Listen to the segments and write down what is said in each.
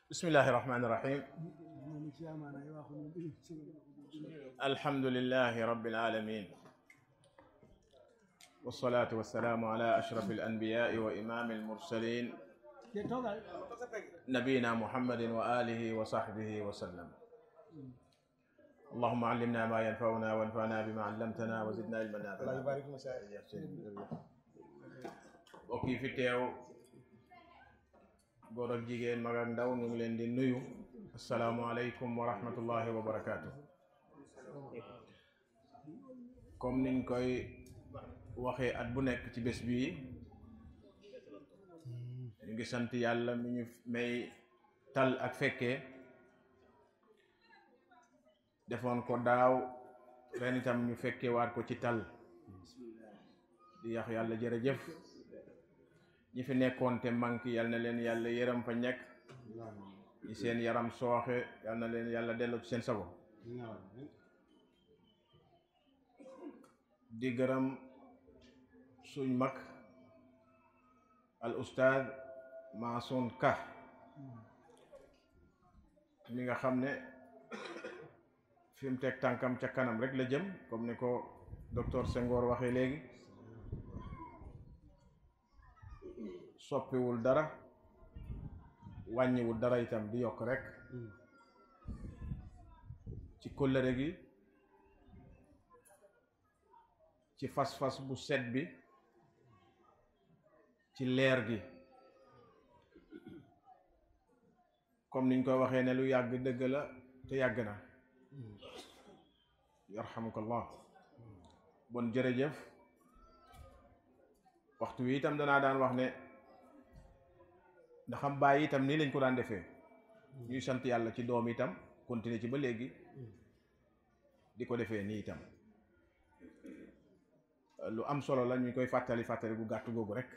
bismillahi rahmani rahim alhamdulilahi rabbil alamin wassalatu wassalamu ala ashraf alanbiyai wa imami almursalin nabiyina muhammadin wa alihi wa sahbihi wa sallam allahuma allimna ma yanfauna wanfana bima allamtana wa zidna ilman nafi'an mbokk yi fi teew góor ak jigéen mag ak ndaw ñu ngi leen di nuyu asalaamualeykum wa rahmatullahi wa barakaatu comme niñ koy waxee at bu nekk ci bés bii ñu ngi sant yàlla mi ñu may tal ak fekkee defoon ko daaw ren itam ñu fekkee waat ko ci tal di yax yàlla jërëjëf ñi fi nekkoon te manqué yal na leen yàlla yërëm fa ñekk ñi seen yaram sooxe yal na leen yàlla delloo ci seen sago di gërëm suñ mag al ustaad Maasun Ka mi nga xam ne fi mu teg tànkam ca kanam rek la jëm comme ni ko docteur Senghor waxee léegi soppiwul dara wàññiwul dara itam di yokk rek ci kóllëre gi ci fas-fas bu set bi ci leer gi comme niñ koy waxee ne lu yàgg dëgg la te yàgg na yarhamukallah bon jërëjëf waxtu wi itam danaa daan wax ne ndaxam bàyyi itam nii lañ ko daan defee ñuy sant yàlla ci doom itam continuer ci ba léegi di ko defee nii itam lu am solo la ñu koy fàttali fàttali bu gàtt googu rek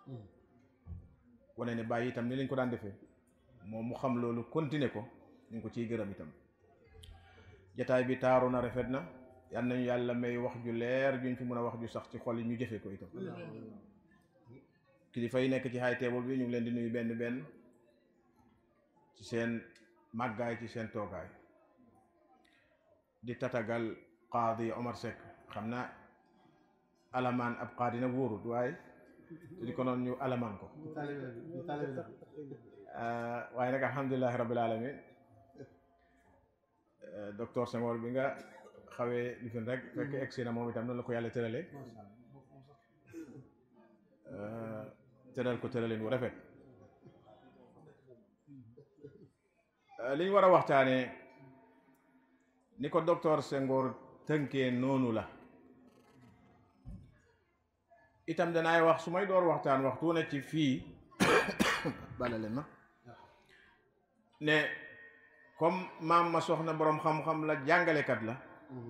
wane ne bàyyi itam nii lañ ko daan defee moom mu xam loolu continuer ko ñu ngi ko ciy gërëm itam jataay bi taaru na rafet na yal nañu yàlla may wax ju leer juñ fi mën a wax ju sax ci xol yi ñu jëfee ko itam kilifa yi nekk ci high table bi ñu ngi leen di nuyu benn benn ci seen màggaay ci seen toogaay di tatagal qaadi Omar Seck xam naa alamaan ab qaadi nag wóorut waaye di ko noonu ñu alamaan ko waaye nag alhamdulilahi rabbil alamin docteur Senghor bi nga xawee lifin rek fekk egsi na moom itam noonu la ko yàlla tërale tëral ko tëralin wu rafet li ñu war a waxtaanee ni ko docteur Senghor tënkee noonu la itam danaay wax su may door waxtaan waxtu ne ci fii bala leen ma ne comme maam ma soxna boroom xam-xam la jàngalekat la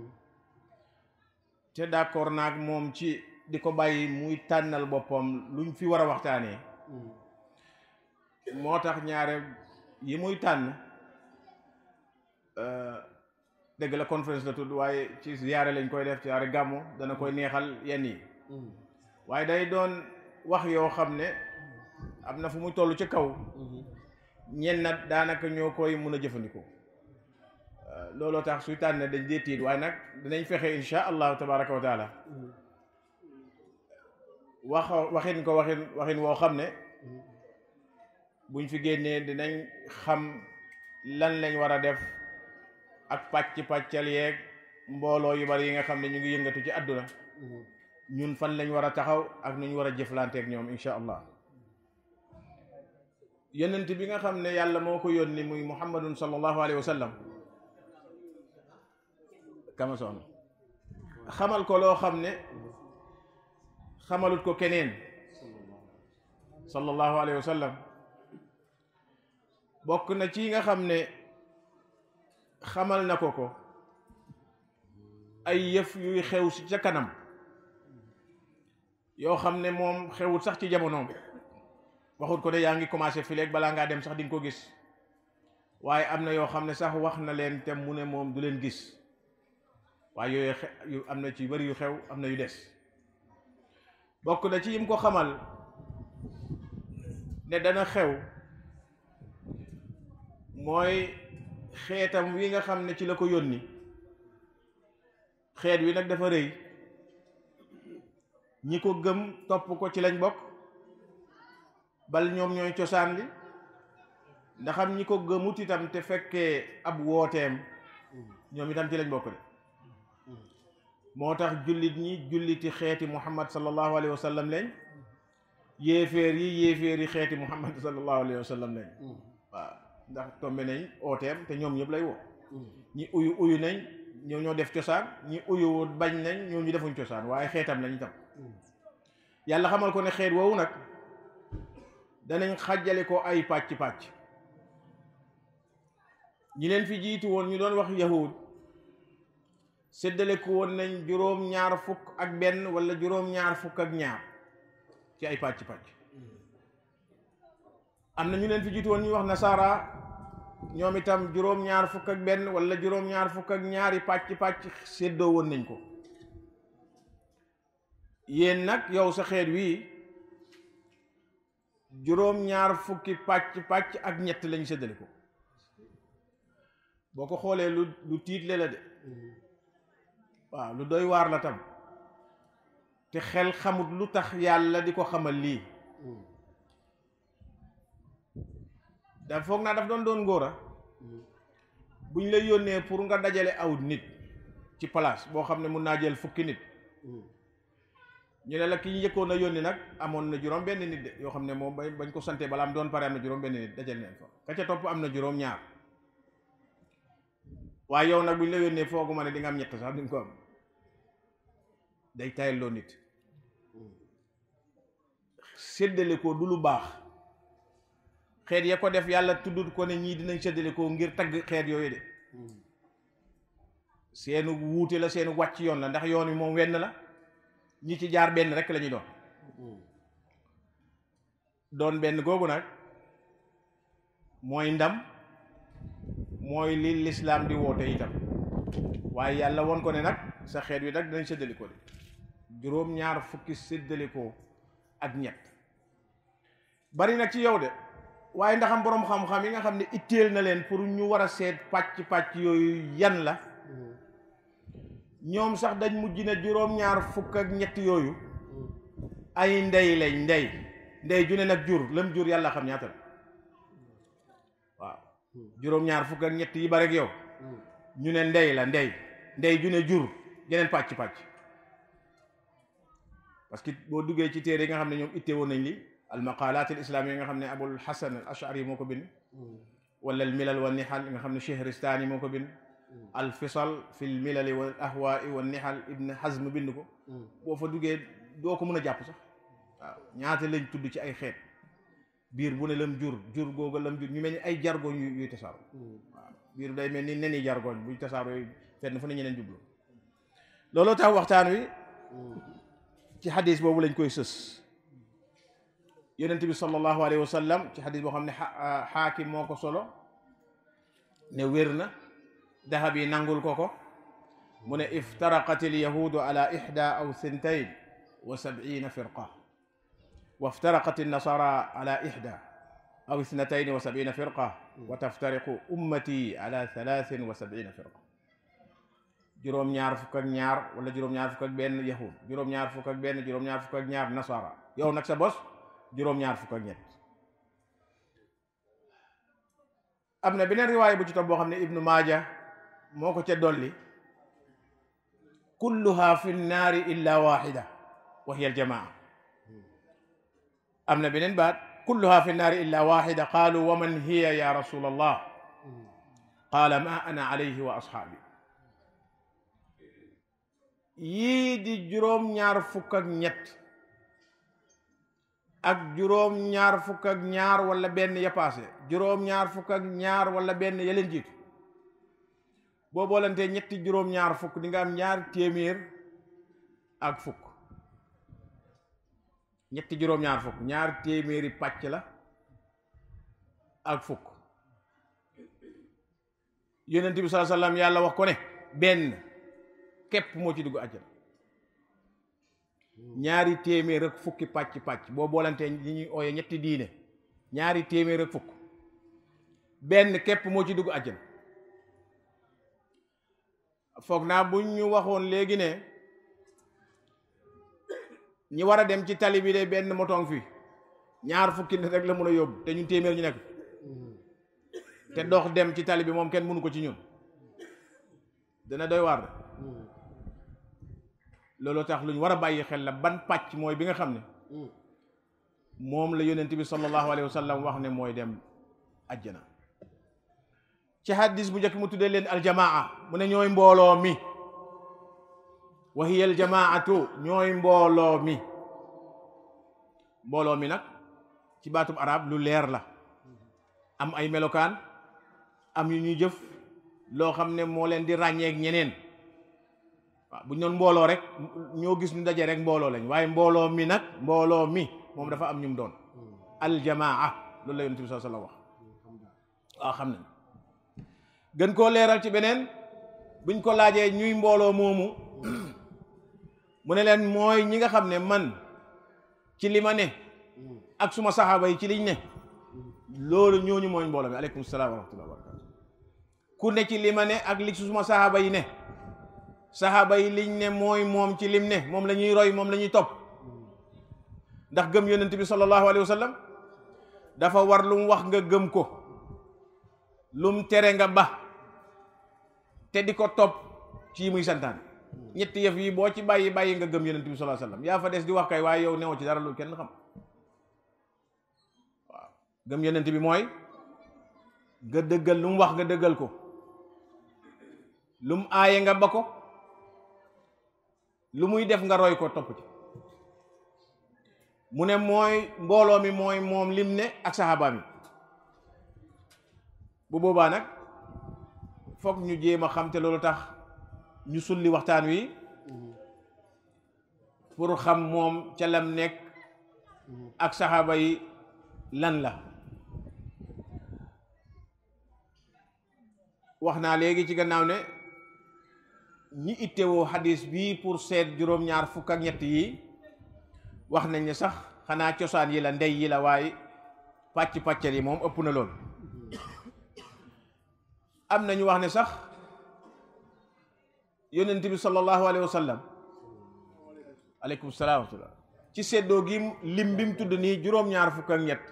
te d'accord naag moom ci di ko bàyyi muy tànnal boppam luñ fi war a waxtaanee moo tax ñaare yi muy tànn dëgg la conférence la tudd waaye ci ziyaare lañ koy def ziyaare gàmmu dana koy neexal yenn yi waaye day doon wax yoo xam ne am na fu muy toll ci kaw ñenn nag daanaka ñoo koy mun a jëfandikoo looloo tax suy tànn dañ dee tiit waaye nag dinañ fexe insha allahu tabaraka wa taala wax waxin ko waxin waxin woo xam ne buñ fi génnee dinañ xam lan lañ war a def ak pàcc pàccal yeeg mbooloo yu bari yi nga xam ne ñu ngi yëngatu ci àdduna ñun fan lañ war a taxaw ak nu ñu war a jëflanteeg ñoom insha allah yonent bi nga xam ne yàlla moo ko yónni muy muhammadun sallallahu alayhi wa sallam kama soxna xamal ko loo xam ne xamalut ko keneen sallallahu alayhi wa sallam bokk na ci nga xam ne xamal na ko ko ay yëf yuy xew si ca kanam yoo xam ne moom xewut sax ci jamonoom waxut ko de yaa ngi commencé fileeg balaa ngaa dem sax di nga ko gis waaye am na yoo xam ne sax wax na leen te mu ne moom du leen gis waaye yooyu yu am na ci bari yu xew am na yu des bokk na ci yim ko xamal ne dana xew mooy xeetam wi nga xam ne ci la ko yónni xeet wi nag dafa rëy ñi ko gëm topp ko ci lañ bokk bal ñoom ñooy cosaan li ndaxam ñi ko gëmut itam te fekkee ab wooteem ñoom itam ci lañ bokk de moo tax jullit ñi julliti xeeti muhammad sallallahu alayhi wa sallam lañ yéeféer yi yéeféer yi xeeti muhammad sallallahu alayhi wa sallam lañ waaw ndax tombe nañ ooteem te ñoom ñëpp lay woo ñi uyu uyu nañ ñoo ñoo def cosaan ñi uyu bañ nañ ñoo ñu defuñ cosaan waaye xeetam lañ itam yàlla xamal ko ne xeet woowu nag danañ xàjjale ko ay pàcc-pàcc ñi leen fi jiitu woon ñu doon wax yahud séddale ko woon nañ juróom-ñaar fukk ak benn wala juróom-ñaar fukk ak ñaar ci ay pàcc-pàcc am na ñu leen fi jiitu woon ñuy wax nasaara ñoom itam juróom-ñaar fukk ak benn wala juróom-ñaar fukk ak ñaari pàcc-pàcc séddoo woon nañ ko yéen nag yow sa xeet wii juróom-ñaar fukki pàcc-pàcc ak ñett lañ séddale ko boo ko xoolee lu lu tiitle la de waaw lu doy waar la tam te xel xamut lu tax yàlla di ko xamal lii da foog naa daf doon doon ngóora buñ lay yónnee pour nga dajale aw nit ci place boo xam ne mun naa jël fukki nit ñu ne la ki ñu njëkkoon a yónni nag amoon na juróom benn nit de yoo xam ne moom bañ ko sante balaa am doon pare am na juróom benn nit dajale neen fa ka ca topp am na juróom ñaar waaye yow nag buñ la yónnee foogu ma ne di nga am ñett sax di nga ko am day tayal loo nit séddale ko du lu baax xeet ya ko def yàlla tuddut ko ne ñii dinañ séddale ko ngir tagg xeet yooyu de seenu wuute la seenu wàcc yoon la ndax yoon wi moom wenn la ñi ci jaar benn rek la ñuy doon doon benn googu nag mooy ndam mooy li lislaam di woote itam waaye yàlla won ko ne nag sa xeet wi nag dinañ séddalikoo de juróom-ñaar fukki séddalikoo ak ñett bari nag ci yow de waaye ndaxam boroom xam-xam yi nga xam ne itteel na leen pour ñu war a seet pàcc-pàcc yooyu yan la ñoom sax dañ mujj ne juróom-ñaar fukk ak ñett yooyu ay ndey lañ ndey ndey ju ne nag jur lam jur yàlla xam ñaata la waaw juróom-ñaar fukk ak ñett yi bare ak yow ñu ne ndey la ndey ndey ju ne jur geneen pàcc-pàcc parce que boo duggee ci téere yi nga xam ne ñoom itte woon nañ li al maqalat al islam yi nga xam ne abul hasan al ashari moo ko bind wala al milal wa nihal yi nga xam ne chehristani moo ko bind al fisal fi l milali wa ahwaai wa nihal ibn hazm bind ko boo fa duggee doo ko mën a jàpp sax waaw ñaata lañ tudd ci ay xeet biir bu ne lam jur jur googa lam jur ñu mel ni ay jargoñ yu yuy tasaaro waaw biir day mel ni neni jargoñ buy tasaaro yooyu fenn fu ne ñeneen jublu looloo tax waxtaan wi ci xadis boobu lañ koy sës yonent bi sallallahu alayhi wa sallam ci xadis boo xam ne xaakim moo ko solo ne wér na dahab yi nangul ko ko mu ne iftaraqat alyahudu ala ixda aw sintain wa sabina firqa wa iftaraqat annasara ala ixda aw ithnatayn wa sabina firqa wa taftariqu ummati ala thalathin wa sabina firqa juróom-ñaar fukk ak ñaar wala juróom-ñaar fukk ak benn yahud juróom-ñaar fukk ak benn juróom-ñaar fukk ak ñaar nasara yow nag sa bos juróom-ñaar fukk ak ñett am na beneen riwaaya bu ci topp boo xam ne ibnu maaja moo ko ca dolli kulluha fi nnaari illa waxida wa hiya aljamaa am na beneen baat kulluha fi nnaari illa waxida qaalu wa man hiya ya rasul allah qaala ma ana alayhi wa ashaabi yii di juróom-ñaar fukk ak ñett ak juróom-ñaar fukk ak ñaar wala benn ya paase juróom-ñaar fukk ak ñaar wala benn ya leen jiitu boo boolantee ñetti juróom-ñaar fukk di nga am ñaar téeméer ak fukk ñetti juróom-ñaar fukk ñaar téeméeri pàcc la ak fukk yonent bi sallallahu alayhi wasallam yàlla wax ko ne benn képp moo ci dugg àjjana ñaari téeméer ak fukki pàcc pàcc boo boolantee ñi ñuy ooye ñetti diine ñaari téeméer ak fukk benn képp moo ci dugg àjjana foog naa buñ ñu waxoon léegi ne ñi war a dem ci tali bi de benn motoŋ fi ñaar fukki nit rek la mun a yóbbu te ñun téeméer ñu nekk te dox dem ci tali bi moom kenn mënu ko ci ñun dana doy waar loolu tax lu ñu war a bàyyi xel la ban pàcc mooy bi nga xam ne moom la yonent bi sallallahu alayhi wa sallam wax ne mooy dem ajjana ci hadis bu njëkk mu tuddee leen aljamaa mu ne ñooy mbooloo mi wa hiya aljamaatu ñooy mbooloo mi mbooloo mi nag ci baatum arab lu leer la am ay melokaan am yu ñuy jëf loo xam ne moo leen di ràññeek ñeneen waaw bu ñu doon mbooloo rek ñoo gis ñu daje rek mbooloo lañ waaye mbooloo mi nag mbooloo mi moom dafa am ñu mu doon aljamaa loolu la yonent bi sallallahu alayhi wasallam wax waaw xam nañ gën koo leeral ci beneen buñ ko laajee ñuy mbooloo moomu mu ne leen mooy ñi nga xam ne man ci li ma ne ak suma saxaaba yi ci liñ ne loolu ñooñu mooy mbooloo mi aleykum salaam wa rahmatullah wa barakatu ku ne ci li ma ne ak li suma saxaaba yi ne saxaaba yi liñ ne mooy moom ci lim ne moom la ñuy roy moom la ñuy topp ndax gëm yonent bi sallallahu alayhi wa sallam dafa war lu mu wax nga gëm ko lu mu tere nga ba te di ko topp ci muy santaan ñetti yëf yi boo ci bàyyi bàyyi nga gëm yonent bi sallallahu alayhi wa sallam yaa fa des di wax kay waaye yow newoo ci dara lu kenn xam waaw gëm yonent bi mooy nga dëggal lu mu wax nga dëggal ko lu mu aaye nga ba ko lu muy def nga roy ko topp ci mu ne mooy mbooloo mi mooy moom lim ne ak saxaaba mi bu boobaa nag foog ñu jéem a xam te loolu tax ñu sulli waxtaan wi pour xam moom ca lam nekk ak saxaaba yi lan la wax naa léegi ci gannaaw ne ñi ittewoo xadis bi pour seet juróom-ñaar fukk ak ñett yi wax nañ ne sax xanaa cosaan yi la ndey yi la waaye pàcc pàccal yi moom ëpp na lool am na ñu wax ne sax yonent bi sallallahu alayhi wa sallam aleykum salaam wa rahmatullah ci seddoo gi lim bi mu tudd nii juróom-ñaar fukk ak ñett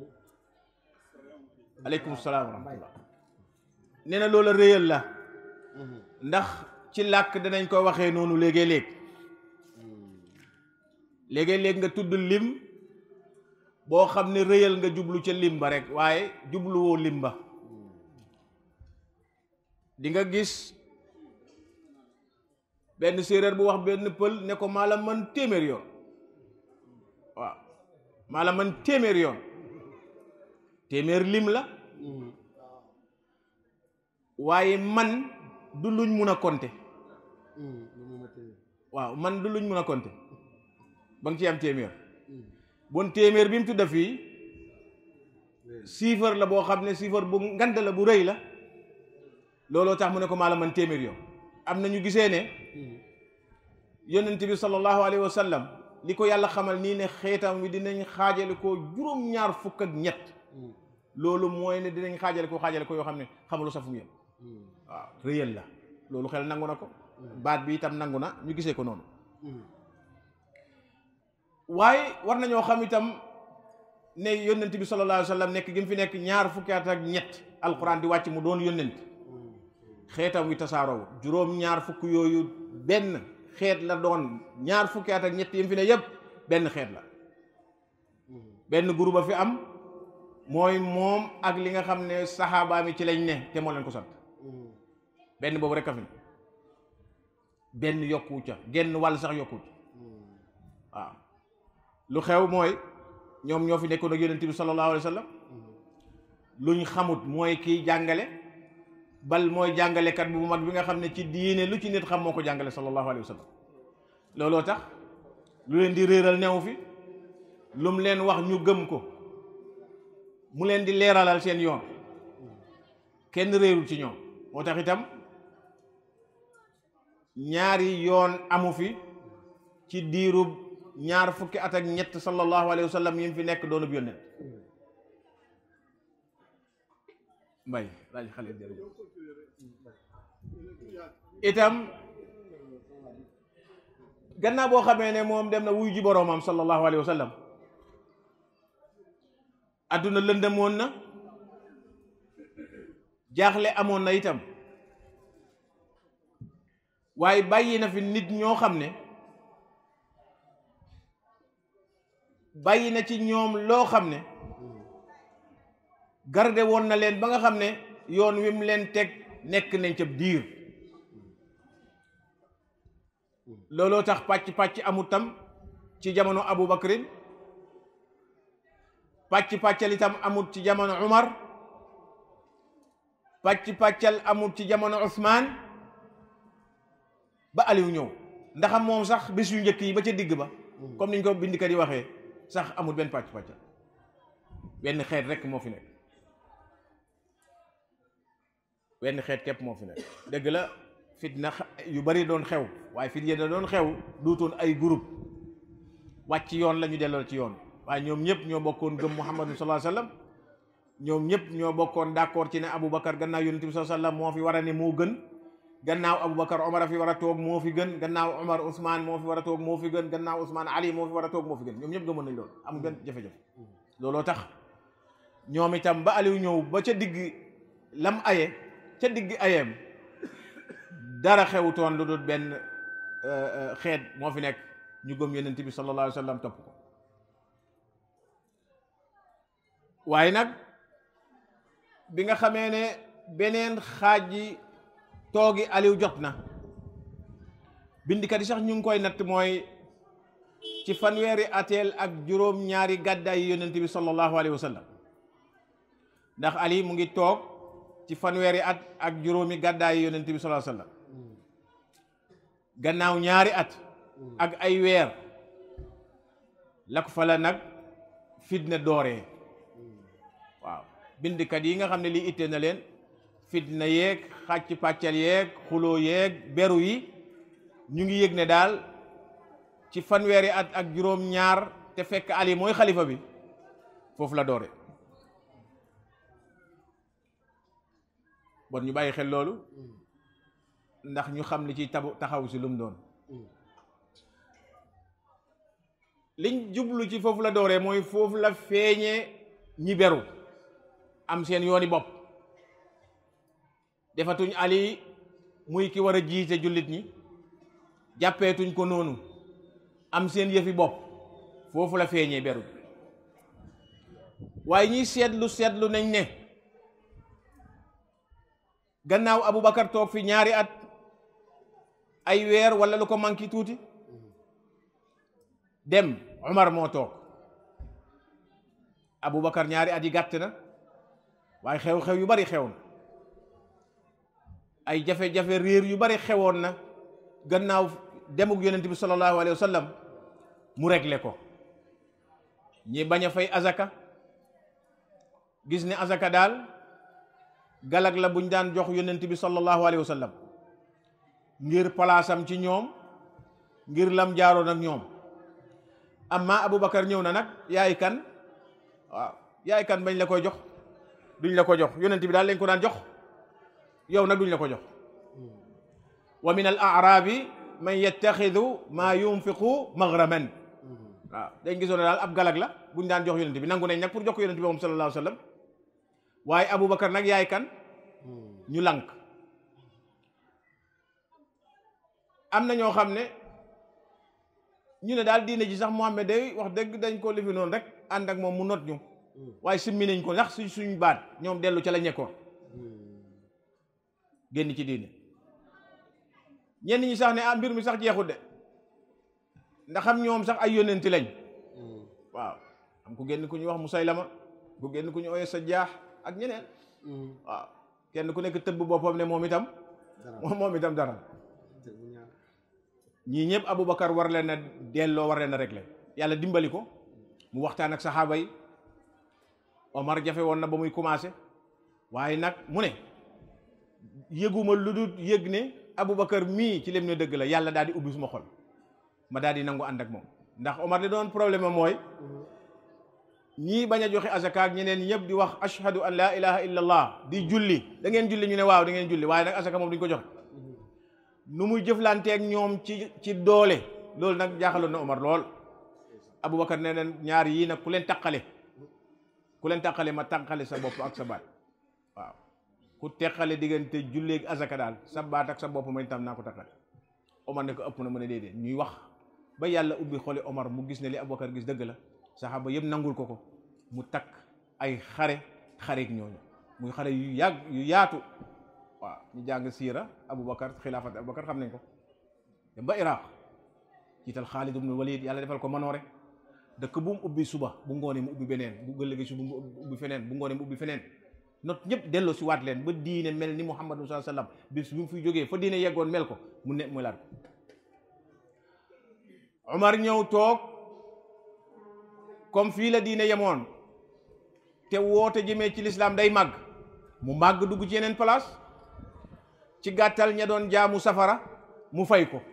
aleykum salaam wa rahmatullah nee na loola réyal la ndax ci làkk danañ ko waxee noonu léegi-léeg léegi-léeg nga tudd lim boo xam ne réyal nga jublu ca lim ba rek waaye jubluwoo lim ba di nga gis benn séeréer bu wax benn pël ne ko maa la man téeméer yoon waaw maa la man téeméer yoon téeméer lim la waaye man du luñ mun a compter waaw man du luñ mun a compter ba nga ci am téeméer bon téeméer bi mu tudda fii chiffre la boo xam ne chiffre bu ngand la bu rëy la looloo tax mu ne ko maa la man téeméer yoon am na ñu gisee ne yonent bi sallallahu alayhi wa sallam li ko yàlla xamal nii ne xeetam wi dinañ xaajale ko juróom-ñaar fukk ak ñett loolu mooy ne dinañ xaajale ko xaajale ko yoo xam ne xamalu sa fu mu yem waaw réyal la loolu xel nangu na ko baat bi itam nangu na ñu gisee ko noonu waaye war nañoo xam itam ne yónnent bi sallallahu alayhi wa sallam nekk gi mu fi nekk ñaar fukki at ak ñett alquran di wàcc mu doon yónnent xeetam wi tasaaroo juróom ñaar fukk yooyu benn xeet la doon ñaar fukki at ak ñett yi mu fi ne yépp benn xeet la benn groupe a fi am mooy moom ak li nga xam ne saxaabaa mi ci lañ ne te moo leen ko sant benn boobu rek a fi benn yokku ca genn wàll sax yokku ca waaw lu xew mooy ñoom ñoo fi nekkoon ak yonent bi sallallahu alayhi wa sallam luñ xamut mooy kiy jàngale bal mooy jàngalekat bu mag bi nga xam ne ci diine lu ci nit xam moo ko jàngale sallallahu alayhi wa sallam looloo tax lu leen di réeral neew fi lu mu leen wax ñu gëm ko mu leen di leeralal seen yoon kenn réerul ci ñoom moo tax itam ñaari yoon amu fi ci diirub ñaar fukki at ak ñett sallallahu alayhi wa sallam yi mu fi nekk doonub yónnent mbay laaj xale jërëjëf itam gannaaw boo xamee ne moom dem na wuyu ji boroomam sallallahu alayhi wa sallam adduna lëndëmoon na jaaxle amoon na itam waaye bàyyi na fi nit ñoo xam ne bàyyi na ci ñoom loo xam ne garde woon na leen ba nga xam ne yoon wi mu leen teg nekk nañ ca diir looloo tax pàcc-pàcc amut tam ci jamono Abu Bakrin pàcc-pàccal itam amut ci jamono Umar pàcc-pàccal amut ci jamono Usmaan ba Aliou ñëw ndaxam moom sax bis yu njëkk yi ba ca digg ba comme niñ ko bindikat yi waxee sax amul benn pàcc-pàccal benn xeet rek moo fi nekk benn xeet képp moo fi nekk dëgg la fitna yu bari doon xew waaye fit yéen doon xew duutoon ay groupe wàcc yoon la ñu delloo ci yoon waaye ñoom ñëpp ñoo bokkoon gëm Muhammadu sallallahu alayhi wasallam ñoom ñëpp ñoo bokkoon d'accord ci ne Aboubacar gannaaw yonent bi sallallahu alayhi wasallam moo fi war a ne moo gën gannaaw Aboubacar Omar a fi war a toog moo fi gën gannaaw Omar Ousmane moo fi war a toog moo fi gën gannaaw Ousmane Ali moo fi war a toog moo fi gën ñoom ñëpp gëmoon nañ loolu amul benn jafe-jafe looloo tax ñoom itam ba Aliou ñëw ba ca digg lam aye ca digg ayeem dara xewutoon lu dul benn xeet moo fi nekk ñu gëm yonent bi sallallahu alayhi wa sallam topp ko waaye nag bi nga xamee ne beneen xaaj yi toogi Aliou jot na bindikat yi sax ñu ngi koy natt mooy ci fanweeri ateel ak juróom ñaari gàddaay yi yonent bi sallallahu alayhi wa sallam ndax Ali mu ngi toog ci fanweeri at ak juróomi gàddaay yi yonent bi sallallahu alayhi wa sallam gannaaw ñaari at ak ay weer la ko fa la nag fitna dooree waaw bindikat yi nga xam ne lii ittee na leen fitna yeeg xàcc pàccal yeeg xuloo yeeg beru yi ñu ngi yëg ne daal ci fanweeri at ak juróom ñaar te fekk Ali mooy xalifa bi foofu la doore bon ñu bàyyi xel loolu ndax ñu xam li ci tabu taxaw si lu mu doon liñ jublu ci foofu la dooree mooy foofu la feeñee ñi beru am seen yooni bopp defatuñ Ali muy ki war a jiite jullit ñi jàppeetuñ ko noonu am seen yëfi bopp foofu la feeñee beru waaye ñiy seetlu seetlu nañ ne gannaaw Aboubacar toog fi ñaari at ay weer wala lu ko manqué tuuti dem Umar moo toog Aboubacar ñaari at yi gàtt na waaye xew-xew yu bari xew na ay jafe-jafe réer yu bari xewoon na gannaaw demug yonent bi sallallahu alayhi wa sallam mu réglé ko ñi bañ a fay azaka gis ne azaka daal galag la buñ daan jox yonent bi sallallahu alayhi wa sallam ngir palaasam ci ñoom ngir lam jaaroon ak ñoom amma Aboubacar ñëw na nag yaay kan waaw yaay kan bañ la koy jox duñ la ko jox yonent bi daal lañ ko daan jox yow nag duñ la ko jox wa min al arabi man yattaxidu maa yunfiqu maghraman waaw dañ gisoon ne daal ab galag la buñ daan jox yonent bi nangu nañ nag pour jox ko yonent bi moom sallallahu alayhi wa sallam waaye Aboubacar nag yaay kan ñu lànk am na ñoo xam ne ñu ne daal diine ji sax Muhammad day wax dëgg dañ ko lifi noonu rek ànd ak moom mu not ñu waaye simmi nañ ko ndax suñ suñ baat ñoom dellu ca la ñekkoon génn ci diine ñenn ñi sax ne ah mbir mi sax jeexut de ndax xam ñoom sax ay yónnenti lañ waaw am ku génn ku ñuy wax Musaylama ku génn ku ñu ooyee sa jaax ak ñeneen waaw kenn ku nekk tëbb boppam ne moom itam moom itam dara ñii ñëpp Aboubacar war leen a delloo war leen a régler yàlla dimbali ko mu waxtaan ak saxaaba yi Omar jafe woon na ba muy commencé waaye nag mu ne yëguma lu dul yëg ne Aboubacar mii ci lem ne dëgg la yàlla daal di ubbi suma xol ma daal di nangu ànd ak moom ndax Omar li doon problème am mooy ñii bañ a joxe azaka ak ñeneen ñëpp di wax ashhadu an la ilaha illa allah di julli da ngeen julli ñu ne waaw da ngeen julli waaye nag azaka moom duñ ko joxe nu muy jëflanteeg ñoom ci ci doole loolu nag jaaxaloon na Omar lool Aboubacar nee na ñaar yii nag ku leen taqale ku leen taqale ma taqale sa bopp ak sa baat waaw ku teqale diggante julleeg azaka daal sa baat ak sa bopp may tam naa ko taqale Omar ne ko ëpp na mu ne déedéet ñuy wax ba yàlla ubbi xoli Omar mu gis ne li Aboubacar gis dëgg la saxaaba yëpp nangul ko ko mu takk ay xare xareeg ñooñu muy xare yu yàgg yu yaatu waaw ñu jàng siira Aboubacar xilaafat Aboubacar xam nañ ko dem ba Iraq jiital Xaalid ibn Walid yàlla defal ko manoore dëkk bu mu ubbi suba bu ngoonee mu ubbi beneen bu gëllëgee suba mu ubbi feneen bu ngoonee mu ubbi feneen not ñëpp delloo si waat leen ba diine mel ni Muhammad sallallahu alayhi wasallam bis bi mu fiy jógee fa diine yeggoon mel ko mu ne mu laat ko Omar ñëw toog comme fii la diine yemoon te woote jëmee ci lislaam day màgg mu màgg dugg ci yeneen place ci gàttal ña doon jaamu safara mu fay ko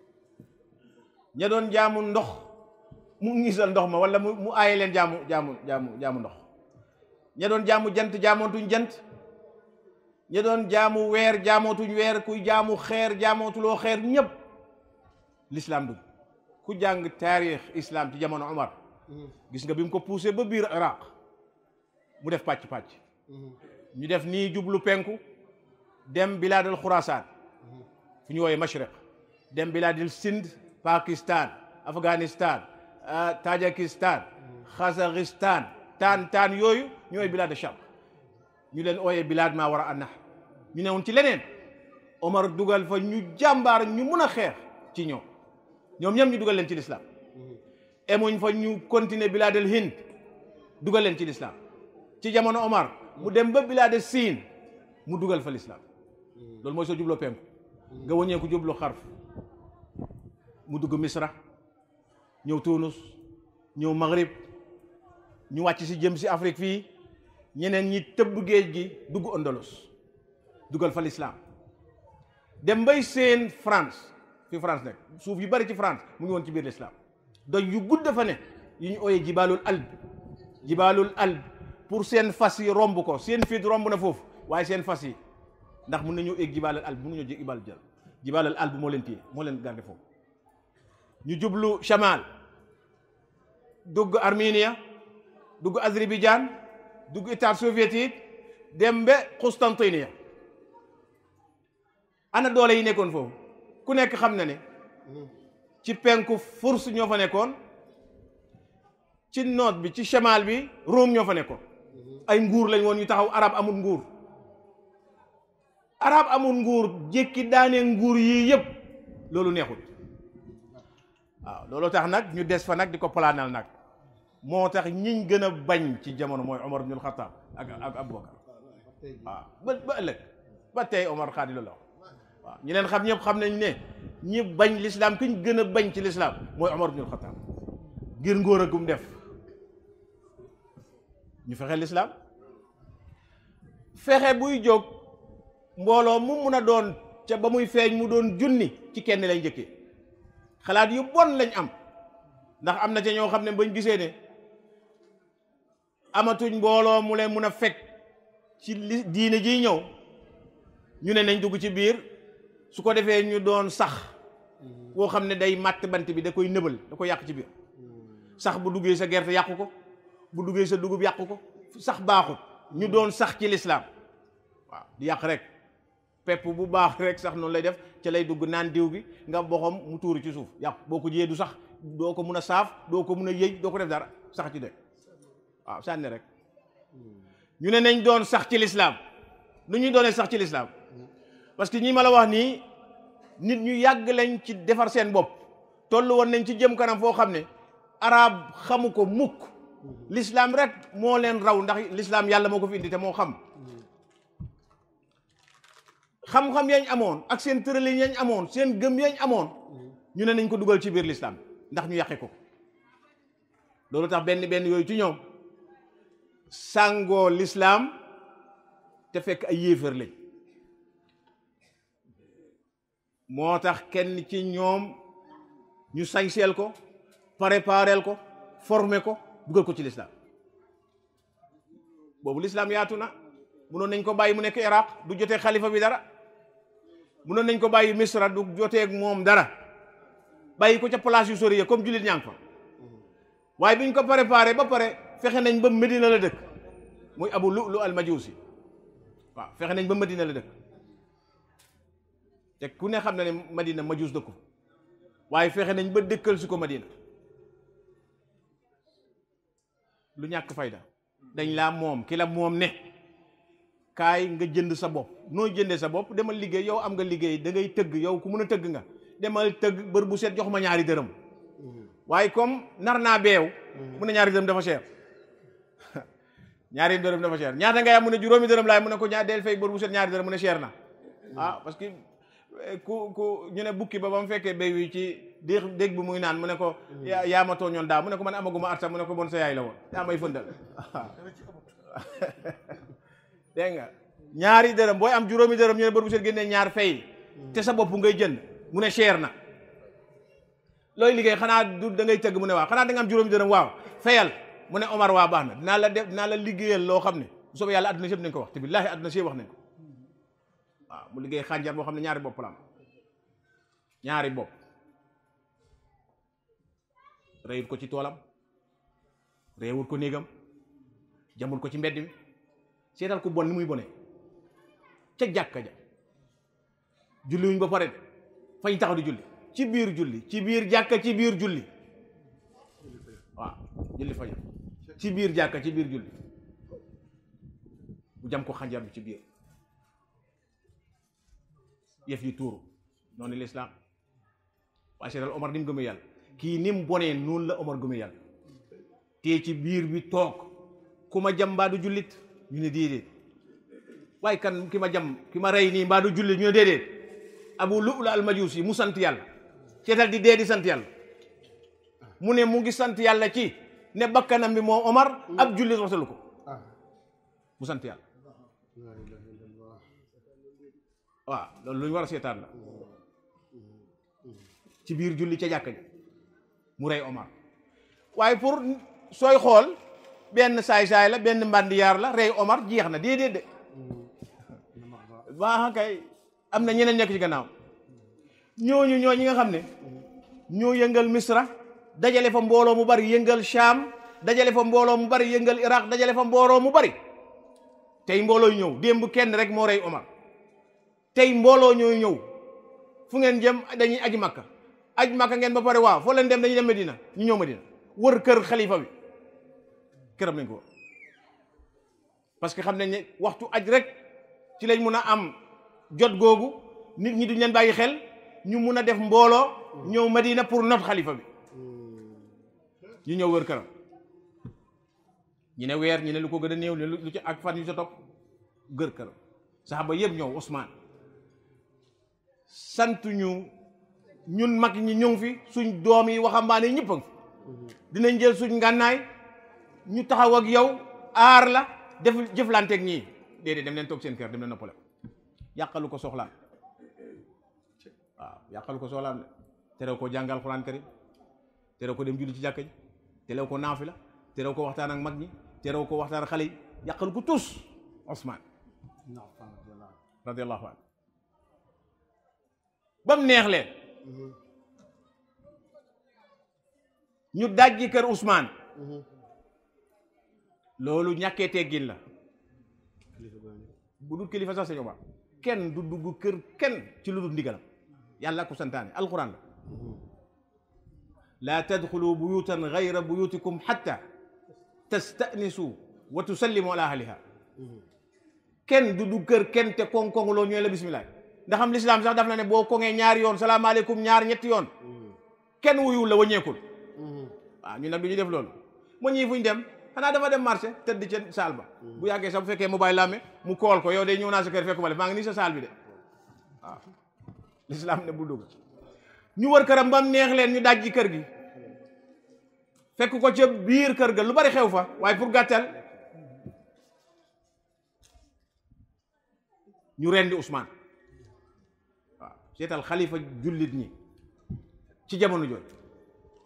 ña doon jaamu ndox mu ngisal ndox ma wala mu mu aaye leen jaamu jaamu jaamu jaamu ndox ña doon jaamu jant jaamootuñ jant ña doon jaamu weer jaamootuñ weer kuy jaamu xeer jaamootuloo xeer ñëpp l'islam dugg ku jàng taarix islam ci jamono Omar gis nga bi mu ko poussé ba biir Iraq mu def pàcc-pàcc ñu def nii jublu penku dem bilaadal Xurasaan fu ñu wooyee Mashriq dem bilaadil Sind Pakistan Afghanistan Tajikistan Kazakhstan taan taan yooyu ñooy bilaad Sham ñu leen ooyee bilaad maa war a annax ñu ne woon ci leneen Omar dugal fa ñu jàmbaar ñu mun a xeex ci ñoom ñoom ñoom ñu dugal leen ci lislaam emuñ fa ñu continuer bilaadal Hind dugal leen ci lislaam ci jamono Omar mu dem ba bilaade Siin mu dugal fa lislaam loolu mooy soo jubloo penku nga wëññeeku jublu xarf mu dugg Misra ñëw Tunus ñëw Maghrib ñu wàcc si jëm si Afrique fii ñeneen ñi tëbb géej gi dugg Andalos dugal fa lislaam dem bay seen France fi France nekk suuf yu bari ci France mu ngi woon ci biir lislaam doj yu gudd fa ne yu ñu ooyee jibaalul alb jibaalul alb pour seen fas yi romb ko seen fit romb na foofu waaye seen fas yi ndax mun nañoo egg jibaalal alb mun nañoo jég ibal jël jibaalal alb moo leen téye moo leen garde foofu ñu jublu Chamal dugg Armenia dugg Azerbaïdjan dugg état soviétique dem ba Constantinople ana doole yi nekkoon foofu ku nekk xam na ne ci penku Furs ñoo fa nekkoon ci noot bi ci Chamal bi Rome ñoo fa nekkoon ay nguur lañ woon ñu taxaw arab amul nguur arab amul nguur jékki daanee nguur yii yëpp loolu neexut waaw loolu tax nag ñu des fa nag di ko palaanal nag moo tax ñiñ gën a bañ ci jamono mooy Omar ibnul Xattaab ak ak Abubakar waaw ba ba ëllëg ba tey Omar xaadi loolu waaw ñi leen xam ñëpp xam nañ ne ñi bañ lislaam ki ñu gën a bañ ci lislaam mooy Omar ibnul Xattaab ngir ngóor a gum def ñu fexe lislaam fexe buy jóg mbooloo mu mun a doon ca ba muy feeñ mu doon junni ci kenn lay njëkkee xalaat yu bon lañ am ndax am na ca ñoo xam ne bañ gisee ne amatuñ mbooloo mu leen mun a fekk ci li diine jiy ñëw ñu ne nañ dugg ci biir su ko defee ñu doon sax boo xam ne day màtt bant bi da koy nëbal da koy yàq ci biir sax bu duggee sa gerte yàqu ko bu duggee sa dugub yàqu ko sax baaxut ñu doon sax ci lislaam waaw di yàq rek pepp bu baax rek sax noonu lay def ca lay dugg naan diw bi nga boxam mu tuuru ci suuf yàqu boo ko jiyee du sax doo ko mun a saaf doo ko mun a yëy doo ko def dara sax ci de waaw sànni rek ñu ne nañ doon sax ci lislaam nu ñuy doonee sax ci lislaam parce que ñi ma la wax nii nit ñu yàgg lañ ci defar seen bopp toll woon nañ ci jëm kanam foo xam ne arab xamu ko mukk l'islam rek moo leen raw ndax l'islam yàlla moo ko fi indi te moo xam xam-xam yañ amoon ak seen tëralin yañ amoon seen gëm yañ amoon ñu ne nañ ko dugal ci biir l'islam ndax ñu yàqe ko loolu tax benn benn yooyu ci ñoom sàngoo l'islam te fekk ay yéefar lañ moo tax kenn ci ñoom ñu sañseel ko prépareel ko former ko dugal ko ci l'islam boobu lislaam yaatu na munoon nañ ko bàyyi mu nekk iraq du jotee xalifa bi dara munoon nañ ko bàyyi misra du jotee ak moom dara bàyyi ko ca place yu sori ya comme jullit ñaa ngi fa waaye biñ ko préparé ba pare fexe nañ ba Medina la dëkk muy abu lu lu al majusi waaw fexe nañ ba Medina la dëkk te ku ne xam na ne Madina majus dëkku waaye fexe nañ ba dëkkal si ko Madina lu ñàkk fayda dañ laa moom ki la moom ne kaay nga jënd sa bopp noo jëndee sa bopp demal liggéey yow am nga liggéey da ngay tëgg yow ku mun a tëgg nga demal tëgg bër bu set jox ma ñaari dërëm waaye comme nar naa beew mu ne ñaari dërëm dafa cher ñaari dërëm dafa cher ñaata ngay am mu ne juróomi dërëm laay mu ne ko ñaar del fay bër bu set ñaari dërëm mu ne cher na ah parce que ku ku ñu ne bukki ba ba mu fekkee béy wi ci dég dégg bi muy naan mu ne ko yaa yaa ma tooñoon daa mu ne ko man amaguma at sax mu ne ko bon sa yaay la woon yaa may fëndal dégg nga ñaari dërëm booy am juróomi dërëm ñu ne bër bu set génnee ñaar fay te sa bopp ngay jënd mu ne cher na looy liggéey xanaa du da ngay tëgg mu ne waaw xanaa da nga am juróomi dërëm waaw fayal mu ne Omar waa baax na dinaa la def dinaa la liggéeyal loo xam ne bu soobee yàlla adduna si yëpp nañ ko wax te billaahi adduna si yëpp wax nañ ko waaw mu liggéey xànjar boo xam ne ñaari bopp la am ñaari bopp reyut ko ci toolam reewut ko néegam jamul ko ci mbedd mi seetal ko bon ni muy bone ca jàkka ja julliwuñ ba pare fañ taxaw di julli ci biir julli ci biir jàkka ci biir julli waaw julli fajar ci biir jàkka ci biir julli bu jam ko xànjar bi ci biir yëf yi tuuru noonu lislaam waaye seetal Omar ni mu gëmee yàlla kii ni mu bonee noonu la Omar gëmee yàlla te ci biir bi toog ku ma jam mbaa du jullit ñu ne déedéet waaye kan ki ma jam ki ma rey nii mbaa du jullit ñu ne déedéet abu lu'lu al majusi mu sant yàlla seetal di dee di sant yàlla mu ne mu ngi sant yàlla ci ne bakkanam bi moo Omar ab jullit rotalu ko mu sant yàlla waaw loolu lu ñu war a seetaan la ci biir julli ca jàkka ji mu rey Omar waaye pour sooy xool benn saay-saay la benn mbandiyaar la rey Omar jeex na déedéet de waa kay am na ñeneen nekk ci gannaaw ñooñu ñoo ñi nga xam ne ñoo yëngal Misra dajale fa mbooloo mu bari yëngal Sham dajale fa mbooloo mu bari yëngal Iraq dajale fa mbooloo mu bari tey mbooloo ñëw démb kenn rek moo rey Omar tey mbooloo ñooy ñëw fu ngeen jëm dañuy aji makka aj makka ngeen ba pare waaw foo leen dem dañuy dem Medina ñu ñëw Medina wër kër xalifa bi këram nañ ko parce que xam nañ ne waxtu aj rek ci lañ mun a am jot googu nit ñi duñ leen bàyyi xel ñu mun a def mbooloo ñëw Medina pour not xalifa bi ñu ñëw wër këram ñu ne weer ñu ne lu ko gën a néew lu ci ak fan yu sa topp gër këram saxaba yëpp ñëw Ousmane sant ñu ñun mag ñi ñu ngi fi suñ doom yi waxambaane yi ñëpp a ngi fi dinañ jël suñ ngànnaay ñu taxaw ak yow aar la def jëflanteeg ñii déedéet dem leen toog seen kër dem leen noppale ko yàqalu ko soxlaam waaw yàqalu ko soxlaam de terew ko jàngal Alxuraan karim terew ko dem julli ci jàkka ji terew ko naafila terew ko waxtaan ak mag ñi terew ko waxtaan ak xale yi yàqalu ko tus Ousmane radiallahu anhu ba mu neex leen ñu dajji kër Ousmane loolu ñàkkee teggin la bu dul kilifa sax sañu ba kenn du dugg kër kenn ci lu dul ndigalam yàlla ko santaane alquran la laa tadxulu buyutan gayra buyutikum xatta tastanisu wa tusallimu ala ahliha kenn du dugg kër kenn te koŋ-koŋ loo ñooy la bismillah ndax am lislaam sax daf na ne boo koŋee ñaari yoon salaamaaleykum ñaar ñetti yoon kenn wuyul la waññeekul waaw ñu nag du ñu def loolu mu ñii fuñ dem xanaa dafa dem marché tëdd ca saal ba bu yàggee sax bu fekkee mobile la amee mu kool ko yow de ñëw naa sa kër fekk ma def maa ngi nii sa saal bi de waaw lislaam ne bul dugg ñu wër këram ba mu neex leen ñu dajji kër gi fekk ko ca biir kër ga lu bari xew fa waaye pour gàttal ñu rendi Ousmane waaw seetal xalifa jullit ñi ci jamono jooju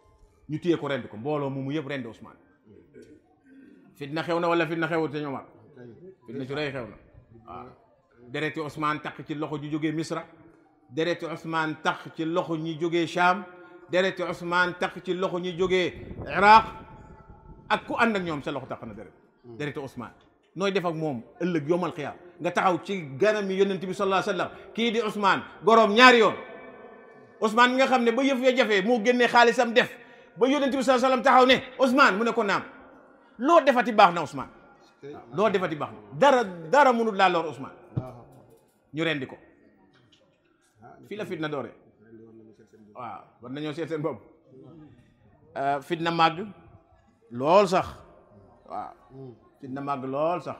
ñu téye ko rendi ko mbooloo mu mu yëpp rendi Ousmane fitna xew na wala fitna xewut te ñoomar fitna su rëy xew na waaw dereti Ousmane tax ci loxo ñu jógee Misra dereti Ousmane tax ci loxo ñi jógee Cham dereti Ousmane tax ci loxo ñi jógee Iraq ak ku ànd ak ñoom sa loxo tax na deret dereti Ousmane nooy def ak moom ëllëg yomal xiyaam nga taxaw ci ganam yi yonent bi sallallahu alayhi wa sallam kii di Ousmane goroom ñaari yoon Ousmane mi nga xam ne ba yëf ya jafee moo génnee xaalisam def ba yonent bi sallallahu alayhi wa sallam taxaw ne Ousmane mu ne ko naam loo defati baax na Ousmane waaw loo defati baax na dara dara mënul laa lor Ousmane ñu rendi ko fii la fitna doore waaw war nañoo seet seen bopp fitna màgg lool sax waaw fitna màgg lool sax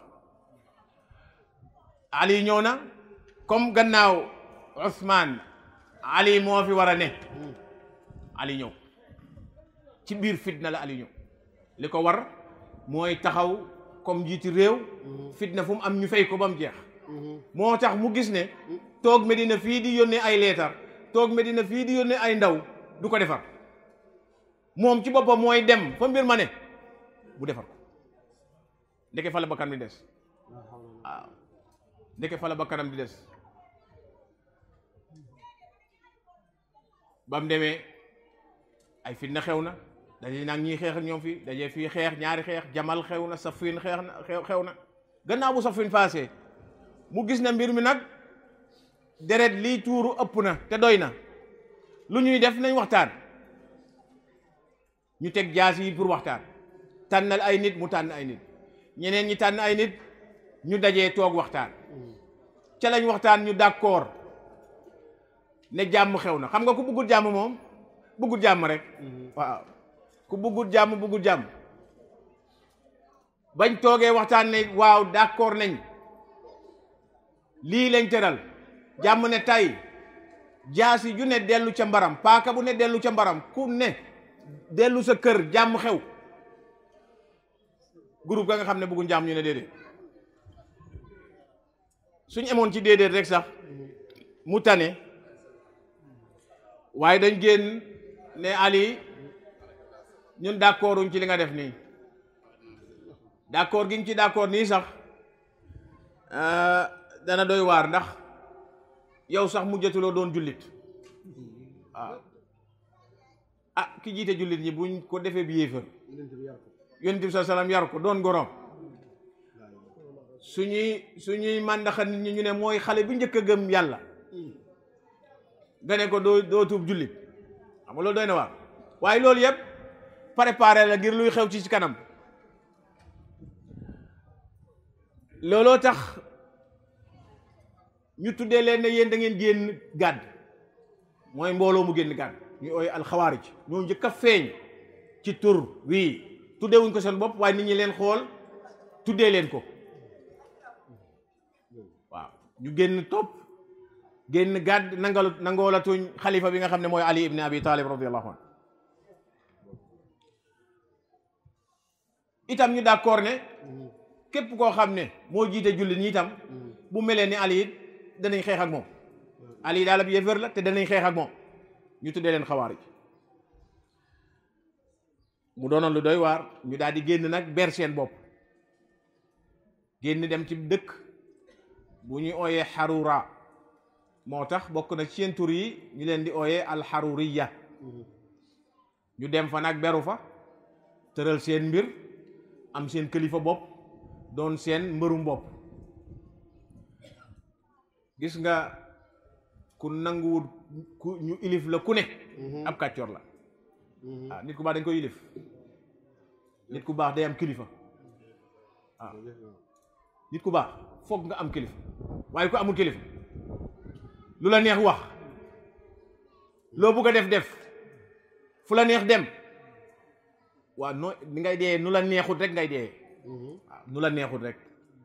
Ali ñëw na comme gannaaw Ousmane Ali moo fi war a ne Ali ñëw ci biir fitna la Ali ñëw li ko war mooy taxaw comme njiiti réew fitna fu mu am ñu fay ko ba mu jeex moo tax mu gis ne toog Medina fii di yónnee ay leetar toog Medina fii di yónnee ay ndaw du ko defar moom ci boppam mooy dem fa mbir ma ne bu defar ko ndeke fa la bakkan di des waaw ndeke fa la bakkanam di des ba mu demee ay fitna xew na daje nag ñii xeex ak ñoom fii daje fii xeex ñaari xeex jamal xew na safin xeex na xew xew na gannaaw bu safin passé mu gis na mbir mi nag deret lii tuuru ëpp na te doy na lu ñuy def nañ waxtaan ñu teg jaas yi pour waxtaan tànnal ay nit mu tànn ay nit ñeneen ñi tànn ay nit ñu dajee toog waxtaan ca lañ waxtaan ñu d'accord ne jàmm xew na xam nga ku bëggul jàmm moom bëggul jàmm rek waaw ku bëggul jàmm bëggul jàmm bañ toogee waxtaan ne waaw d'accord nañ lii lañ tëral jàmm ne tay jaasi ju ne dellu ca mbaram paaka bu ne dellu ca mbaram ku ne dellu sa kër jàmm xew groupe ga nga xam ne bëgguñ jàmm ñu ne déedéet suñ emoon ci déedéet rek sax mu tane waaye dañ génn ne Ali ñun d'accorduñ ci li nga def nii d'accord gi nga ci d'accord nii sax dana doy waar ndax yow sax mujjatuloo doon jullit waaw ah ki jiite jullit ñi buñ ko defee bi yéefar yonent bi sa salaam yar ko doon gorom suñuy suñuy màndaxa nit ñi ñu ne mooy xale bi njëkk a gëm yàlla nga ne ko doo doo tuub jullit xam nga loolu doy na waar waaye loolu yëpp préparé la ngir luy xew ci ci kanam looloo tax ñu tuddee leen ne yéen da ngeen génn gàdd mooy mbooloo mu génn gàdd ñu ooy alxawaarij ñoo njëkk a feeñ ci tur wii tuddee wuñ ko seen bopp waaye nit ñi leen xool tuddee leen ko waaw ñu génn topp génn gàdd nangalu nangoolatuñ xalifa bi nga xam ne mooy ali ibn abi talib radiallahu anhu itam ñu d'accord ne képp koo xam ne moo jiite jullit ñi itam bu melee ni ali it danañ xeex ak moom ali daal ab yéefar la te danañ xeex ak moom ñu tuddee leen xawaarij mu doonoon lu doy waar ñu daal di génn nag ber seen bopp génn dem ci dëkk bu ñuy ooyee xarura moo tax bokk na ci seen tur yi ñu leen di ooyee alxaruriya ñu dem fa nag beru fa tëral seen mbir am seen kilifa bopp doon seen mbërum bopp gis nga ku nanguwul ku ñu ilif la ku ne ab kàccoor la waaw nit ku baax dañ koy ilif nit ku baax day am kilifa waaw nit ku baax foog nga am kilifa waaye ku amul kilifa lu la neex wax loo bugg a def def fu la neex dem waaw noo ni ngay dee nu la neexut rek ngay dee waaw nu la neexut rek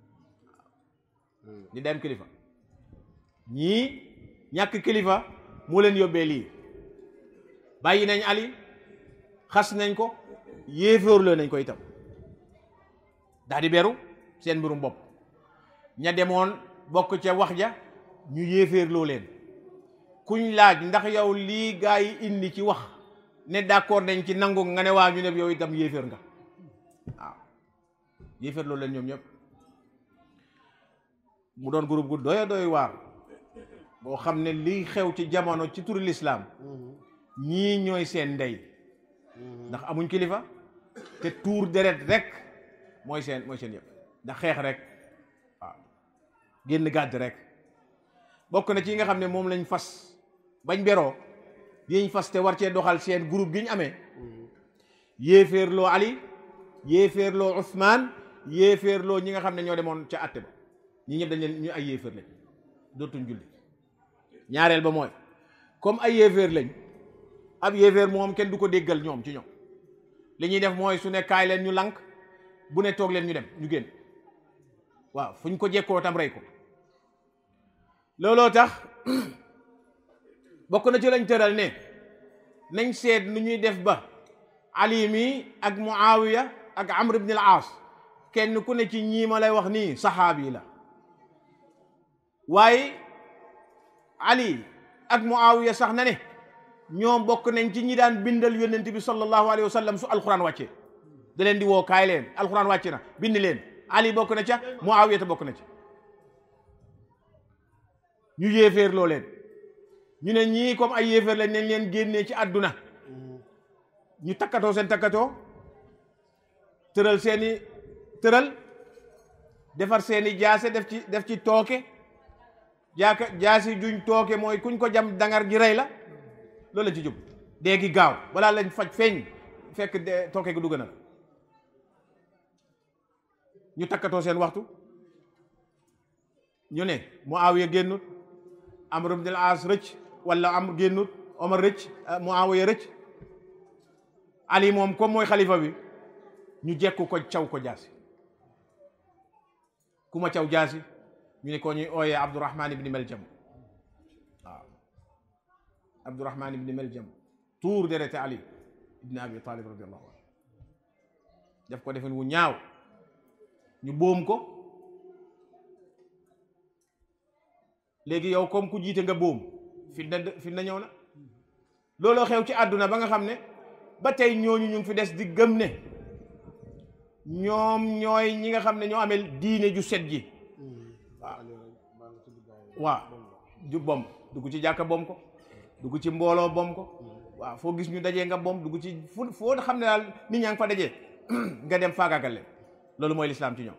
ni dem kilifa ñii ñàkk kilifa moo leen yóbbee lii bàyyi nañ Ali xas nañ ko yéefóorloo nañ ko itam daal di beru seen mbirum bopp ña demoon bokk ca wax ja ñu yéeféerloo leen kuñ laaj ndax yow lii gaa yi indi ci wax ne d'accord nañ ci nangu nga ne waa ñu ne yow itam yéeféer nga waaw yéeféerloo leen ñoom ñëpp mu doon groupe gu doy doy waar boo xam ne liy xew ci jamono ci turu lislaam ñii ñooy seen ndey ndax amuñ kilifa te tuur deret rek mooy seen mooy seen yëpp ndax xeex rek waaw génn gàdd rek bokk na ci nga xam ne moom lañ fas bañ beroo yiñ fas te war cee doxal seen groupe gi ñu amee yéeféerloo Ali yéeféerloo Ousmane yéeféerloo ñi nga xam ne ñoo demoon ca àtte ba ñi ñëpp dañ leen ñu ay yéeféer lañ dootuñ julli ñaareel ba mooy comme ay yéeféer lañ ab yéeféer moom kenn du ko déggal ñoom ci ñoom li ñuy def mooy su ne kaay leen ñu lank bu ne toog leen ñu dem ñu génn waaw fu ñu ko jekkoo tam rey ko looloo tax bokk na ci lañ tëral ne nañ seet nu ñuy def ba Ali mi ak Muawiya ak Amr ibn al-Aas kenn ku ne ci ñii ma lay wax nii saxaabi la waaye Ali ak Muawiya sax na ne ñoom bokk nañ ci ñi daan bindal yónnent bi sallallahu alayhi wa sallam su alquran wàccee da leen di woo kaay leen alquran wàcc na bind leen Ali bokk na ca Muawiya te bokk na ca ñu yéeféer loo leen ñu ne ñii comme ay yéeféer lañ nañ leen génnee ci àdduna ñu takkatoo seen takkatoo tëral seeni tëral defar seeni jaase def ci def ci tooke jaaka jaasi juñ tooke mooy kuñ ko jam dangar gi rey la loolu la ci jub dee gi gaaw balaa lañ faj feeñ fekk de tooke gi dugg na la ñu takkatoo seen waxtu ñu ne Muawiya génnut Amr ibn al-As rëcc wala am génnut Omar rëcc Muawiya rëcc Ali moom comme mooy xalifa bi ñu jekku ko caw ko jaasi ku ma caw jaasi ñu ne ko ñuy ooyee Abdurahman ibni Meljam waaw Abdurahman ibni Meljam tuur derete Ali ibni Abi Talib radiallahu anhu def ko defen wu ñaaw ñu boom ko léegi yow comme ku jiite nga boom fitna fitna ñëw na looloo xew ci àdduna ba nga xam ne ba tey ñooñu ñu ngi fi des di gëm ne ñoom ñooy ñi nga xam ne ñoo amee diine ju set ji waaw waaw ju bom dugg ci jàkka bom ko dugg ci mbooloo bom ko waaw foo gis ñu dajee nga bom dugg ci fu foo xam ne daal nit ñaa ngi fa dajee nga dem faagaagal leen loolu mooy lislaam ci ñoom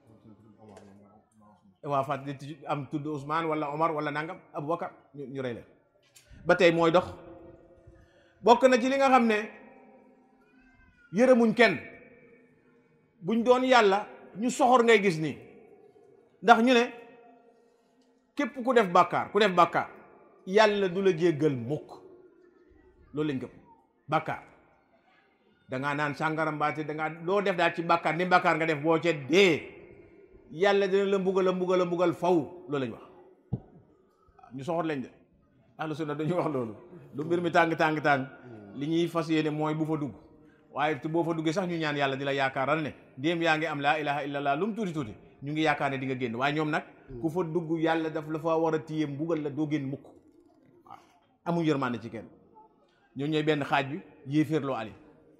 waaw fat di am tudd Ousmane wala Omar wala nangam Aboubacar ñu ñu rey leen ba tey mooy dox bokk na ci li nga xam ne yërëmuñ kenn buñ doon yàlla ñu soxor ngay gis nii ndax ñu ne képp ku def bàkkaar ku def bàkkaar yàlla du la jéggal mukk loolu lañ gëm bàkkaar dangaa naan sàngara mbaate dangaa loo def daal ci bàkkaar ni bàkkaar nga def boo ca dee yàlla dina la mbugal a mbugal a mbugal faw loolu lañ wax ñu soxor lañ de ahlu sunna dañuy wax loolu lu mbir mi tàng tàng tàng li ñuy fas yéene mooy bu fa dugg waaye te boo fa duggee sax ñu ñaan yàlla di la yaakaaral ne ndéem yaa ngi am laa ilaha illallah lu mu tuuti tuuti ñu ngi yaakaar ne di nga génn waaye ñoom nag ku fa dugg yàlla daf la fa war a téye mbugal la doo génn mukk waaw amuñ yërmande ci kenn ñoo ñooy benn xaaj bi yéeféerloo Ali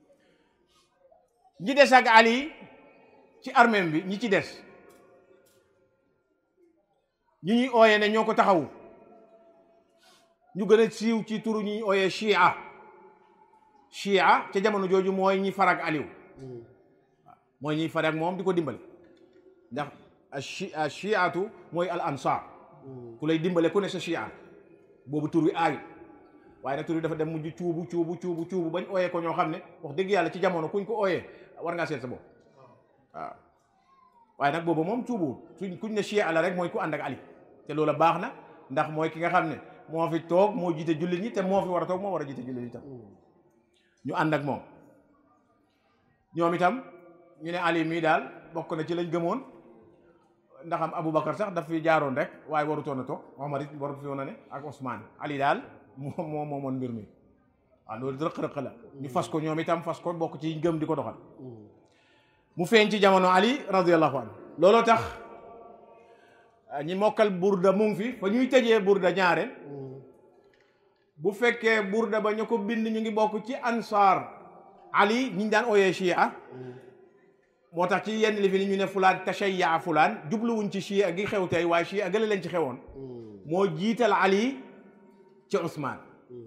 ñi des ak Ali ci armée bi ñi ci des ñi ñuy ooyee ne ñoo ko taxawu ñu gën a siiw ci turu ñuy ooyee Shia Shia ca jamono jooju mooy ñi farag Aliou mooy ñi farag moom di ko dimbale ndax a chiatu mooy al ansar ku lay dimbale ku ne sa chia boobu tur wi aayu waaye nag tur wi dafa dem mujj cuubu cuubu cuubu cuubu bañ ooyee ko ñoo xam ne wax dëgg yàlla ci jamono kuñ ko ooyee war ngaa seet sa bopp waaw waaye nag boobu moom cuubuwul suñ kuñ ne chia la rek mooy ku ànd ak Ali te loola baax na ndax mooy ki nga xam ne moo fi toog moo jiite jullit ñi te moo fi war a toog moo war a jiite jullit ñi tam ñu ànd ak moom ñoom itam ñu ne Ali mii daal bokk na ci lañ gëmoon ndax am Aboubacar sax daf fi jaaroon rek waaye warutoon a toog Omar it warut fi woon a ne ak Ousmane Ali daal moo moo moomoon mbir mi waaw loolu rëq-rëq la ñu fas ko ñoom itam fas ko bokk ci gëm di ko doxal mu feeñ ci jamono Ali radiyallahu anhu looloo tax ñi mokkal burda mu ngi fi fa ñuy tëjee burda ñaare bu fekkee burda ba ñu ko bind ñu ngi bokk ci ansaar Ali ñi ñu daan ooyee Chia moo tax ci yenn li fi ni ñu ne fulaan tashayya fulaan jubluwuñ ci chia gi xew tey waaye chia gële leen ci xewoon moo jiital ali ci Ousmane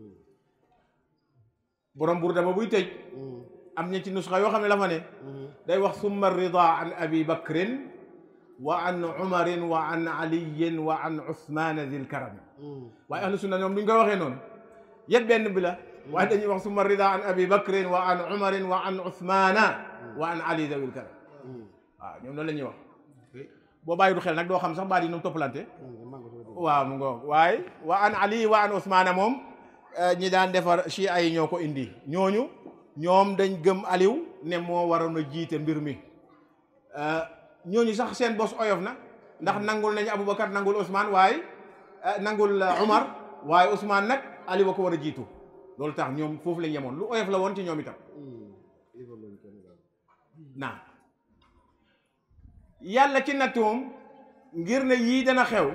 borom burda ba buy tëj am ña ci nusxa yoo xam ne la fa ne day wax summa rida an abi bakrin wa an umarin wa an aliyin wa an usmana dil karami waaye ahlu sunna ñoom duñ koy waxee noonu yet benn bi la waaye dañuy wax summa rida an abi bakrin wa an umarin wa an usmana wa an ali dawil karam waaw ñoom loolu la ñuy wax boo bàyyi du xel nag doo xam sax baat yi nu mu toppalante waaw mu ngoog waaye wa an ali wa an usmana moom ñi daan defar chi ay ñoo ko indi ñooñu ñoom dañ gëm aliw ne moo waroon a jiite mbir mi ñooñu sax seen bos oyof na ndax nangul nañu aboubacar nangul ousmane waaye nangul umar waaye ousmane nag aliwa ko war a jiitu loolu tax ñoom foofu lañ yemoon lu oyof la woon ci ñoom itam naam yàlla ci nattoom ngir ne yii dana xew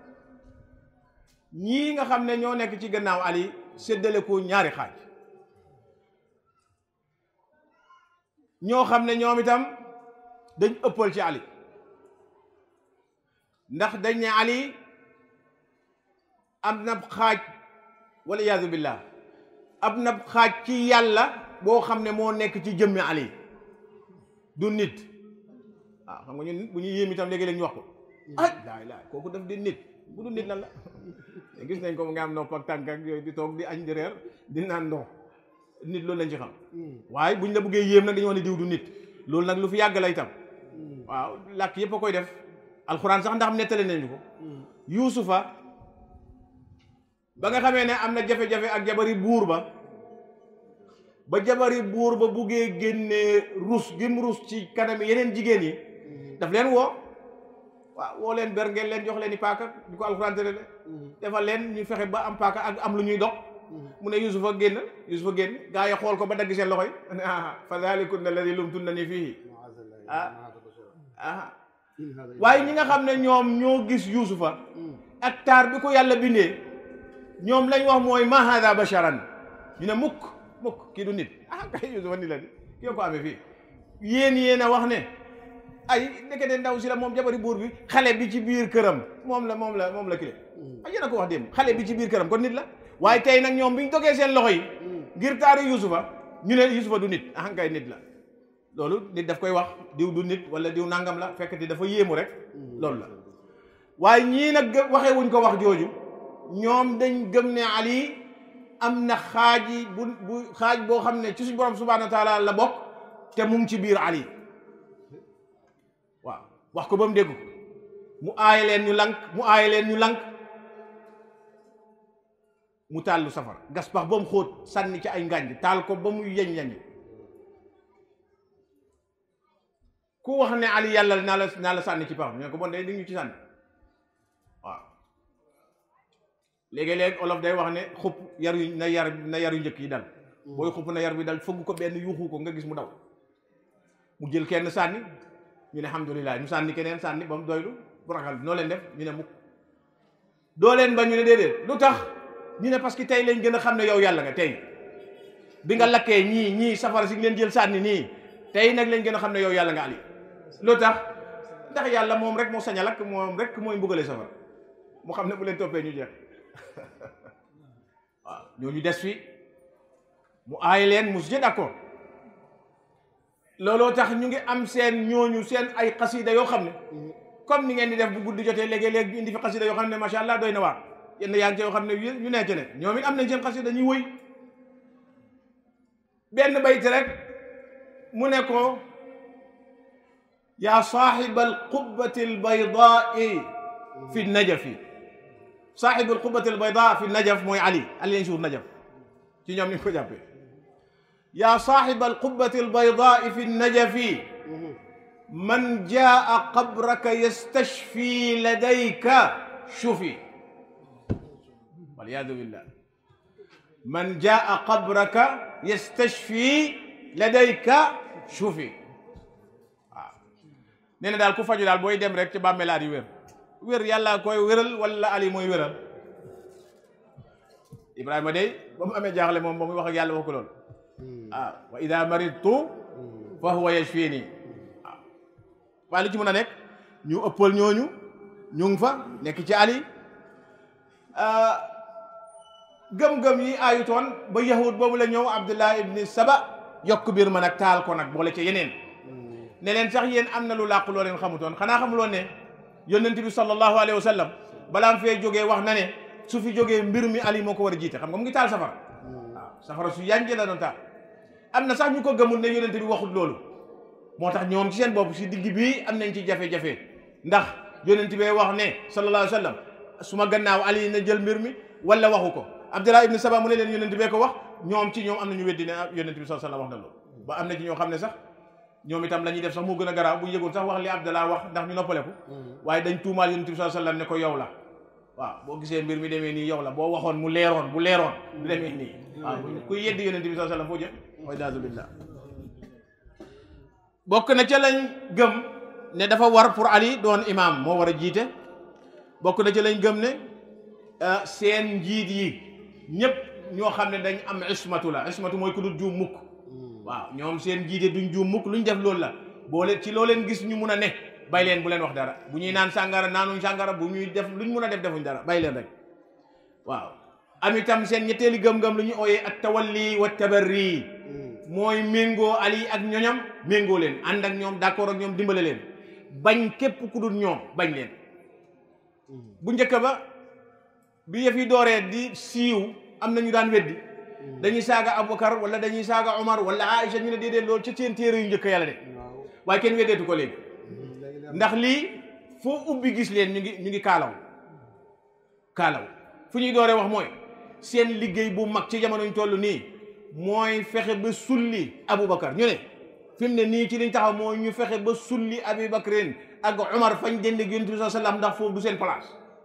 ñii nga xam ne ñoo nekk ci gannaaw ali séddale ko ñaari xaaj ñoo xam ne ñoom itam dañ ëppal ci ali ndax dañ ne ali am na xaaj wala iyaadu billah am na xaaj ci yàlla boo xam ne moo nekk ci jëmmi ali du nit waaw xam nga ñun bu ñu yéem itam léegi-léeg ñu wax ko ah laay laay kooku daf di nit bu du nit lan la gis nañ ko mu nga am nopp ak tànk ak yooyu di toog di añ di reer di naan ndox nit loolu lañ ci xam waaye buñ la bëggee yéem nag dañu wax ne diw du nit loolu nag lu fi yàgg la itam waaw làkk yépp a koy def alxuraan sax ndax am nettali nañu ko yuusufa ba nga xamee ne am na jafe-jafe ak jabari buur ba ba jabari buur ba buggee génnee rus gim rus ci kanam yeneen jigéen yi daf leen woo waaw woo leen ber ngeen leen jox leen i paaka di ko alxuraan tere de defal leen ñu fexe ba am paaka ak am lu ñuy dox mu ne yusufa génn yusufa génn gaa yi xool ko ba dagg seen loxo yi ah fa dalikunna alladi lumtunnani fiihi ah ah waaye ñi nga xam ne ñoom ñoo gis yusufa ak taar bi ko yàlla bindee ñoom lañ wax mooy ma hada basharan ñu ne mukk mukk kii du nit ah kay yusufa ni la di kii ko amee fii yéen yéen a wax ne ay ndekete ndaw si la moom jabari buur bi xale bi ci biir këram moom la moom la moom la kile ay yéen a ko wax démb xale bi ci biir këram kon nit la waaye tey nag ñoom bi ñu dogee seen loxo yi ngir taaru yusufa ñu ne yusufa du nit ah kay nit la loolu nit daf koy wax diw du nit wala diw nangam la fekk di dafa yéemu rek loolu la waaye ñii nag waxee wuñ ko wax jooju ñoom dañ gëm ne ali am na xaaji bu bu xaaj boo xam ne ci suñ borom subhanahu wa taala la bokk te mu ngi ci biir ali waaw wax ko ba mu dégg mu aaye leen ñu lank mu aaye leen ñu lank mu tàllu safara gas pax ba mu xóot sànni ci ay ngànj taal ko ba mu yeñ yeñ ku wax ne ali yàlla naa la naa la sànni ci pax ñu ne ko bon day di ñu ci sànni waaw léegi-léeg olof day wax ne xupp yar yu na yar na yar yu njëkk yi dal booy xupp na yar bi dal fëgg ko benn yuuxu ko nga gis mu daw mu jël kenn sànni ñu ne alhamdulilah ñu sànni keneen sànni ba mu doylu bu ragal noo leen def ñu ne mukk doo leen ba ñu ne déedéet lu tax ñu ne parce que tey lañ gën a xam ne yow yàlla nga tey bi nga lakkee ñii ñii safara si leen jël sànni nii tey nag lañ gën a xam ne yow yàlla nga ali lu tax ndax yàlla moom rek moo sañ a lakk moom rek mooy mbugale safara mu xam ne bu leen toppee ñu jeex waaw ñooñu des fi mu aay leen mu si d'accord looloo tax ñu ngi am seen ñooñu seen ay xasida yoo xam ne comme ni ngeen di def bu guddi jotee léegi-léegi indi fi xasida yoo xam ne macha allah doy na waar yenn yaa ngi ci yoo xam ne ñu nekk ne ñoom it am nañ seen xasida ñuy wëy benn bayt rek mu ne ko yaa saaxiba alqubbati albaydaai fi najafi saaxibu alqubbati albayda fi najaf mooy ali ali lañ suur najaf ci ñoom ni ko jàppee yaa saaxiba alqubbati albaydaai fi najafi man jaa qabraka yastashfi ladayka shufi waliyadu billah man jaa qabraka yastashfi ladayka shufi waaw nee na daal ku faju daal booy dem rek ci bàmmeelaat yi wér wér yàlla koy wéral wala ali mooy wéral ibrahima day ba mu amee jaaxle moom ba muy wax ak yàlla wax ko loolu ah wa ida maridtu fa huwa yashfini waaw waaye lu ci mën a nekk ñu ëppal ñooñu ñu ngi fa nekk ci ali gëm-gëm yi aayutoon ba yahud boobu la ñëw abdullah ibni saba yokk biir ma nag taal ko nag boole ca yeneen ne leen sax yéen am na lu làqu loo leen xamutoon xanaa xamuloon ne yonent bi sallallahu alayhi wa sallam balaa mu fee jógee wax na ne su fi jógee mbir mi ali moo ko war a jiite xam nga mu ngi taal safara waaw safara su yànje la doon taal am na sax ñu ko gëmul ne yonent bi waxut loolu moo tax ñoom ci seen bopp si digg bii am nañ ci jafe-jafe ndax yonent bee wax ne sallallahu alayhi wa sallam su ma gannaaw ali na jël mbir mi wala waxu ko abdullah ibni saba mu ne leen yonent bee ko wax ñoom ci ñoom am na ñu weddi ne yonent bi sallallahu alayhi wa sallam wax na loolu ba am na ci ñoo xam ne sax ñoom itam la ñuy def sax moo gën a garaaw bu ñu yëgoon sax wax li abdallah wax ndax ñu noppaleku waaye dañ tuumaal yonent bi sallallahu alayhi wa sallam ne ko yow la waaw boo gisee mbir mi demee nii yow la boo waxoon mu leeroon bu leeroon du demee nii waaw kuy yeddi yonent bi sallallahu alayhi wa sallam foo jëm wa iyaazu billah bokk na ca lañ gëm ne dafa war pour ali doon imam moo war a jiite bokk na ca lañ gëm ne seen njiit yi ñëpp ñoo xam ne dañ am ismatu la ismatu mooy ku dul juum mukk waaw ñoom seen njiite duñ juum mukk luñ def loolu la boo leen ci loo leen gis ñu mun a ne bay leen bu leen wax dara bu ñuy naan sàngara naanuñ sàngara bu ñuy def luñ mun a def defuñ dara bay leen rek waaw am itam seen ñetteeli gëm-gëm lu ñu ooyee at tawalli wa tabarri mooy méngoo ali ak ñoñam méngoo leen ànd ak ñoom d'accord ak ñoom dimbale leen bañ képp ku dul ñoom bañ leen bu njëkk ba bi yëf yi dooree di siiw am na ñu daan weddi dañuy saaga Aboubacar wala dañuy saaga Omar wala Aïcha ñu ne déedéet loolu ci seen téere yu njëkk yàlla de waaye kenn weddeetu ko léegi ndax lii foo ubbi gis leen ñu ngi ñu ngi kaalaw kaalaw fu ñuy dooree wax mooy seen liggéey bu mag ci jamono ñu toll nii mooy fexe ba sulli Aboubacar ñu ne fi mu ne nii ci liñ taxaw mooy ñu fexe ba sulli Aboubacarin ak Omar fañ dend ak Yonent bi sallallahu alayhi wasallam ndax foofu du seen place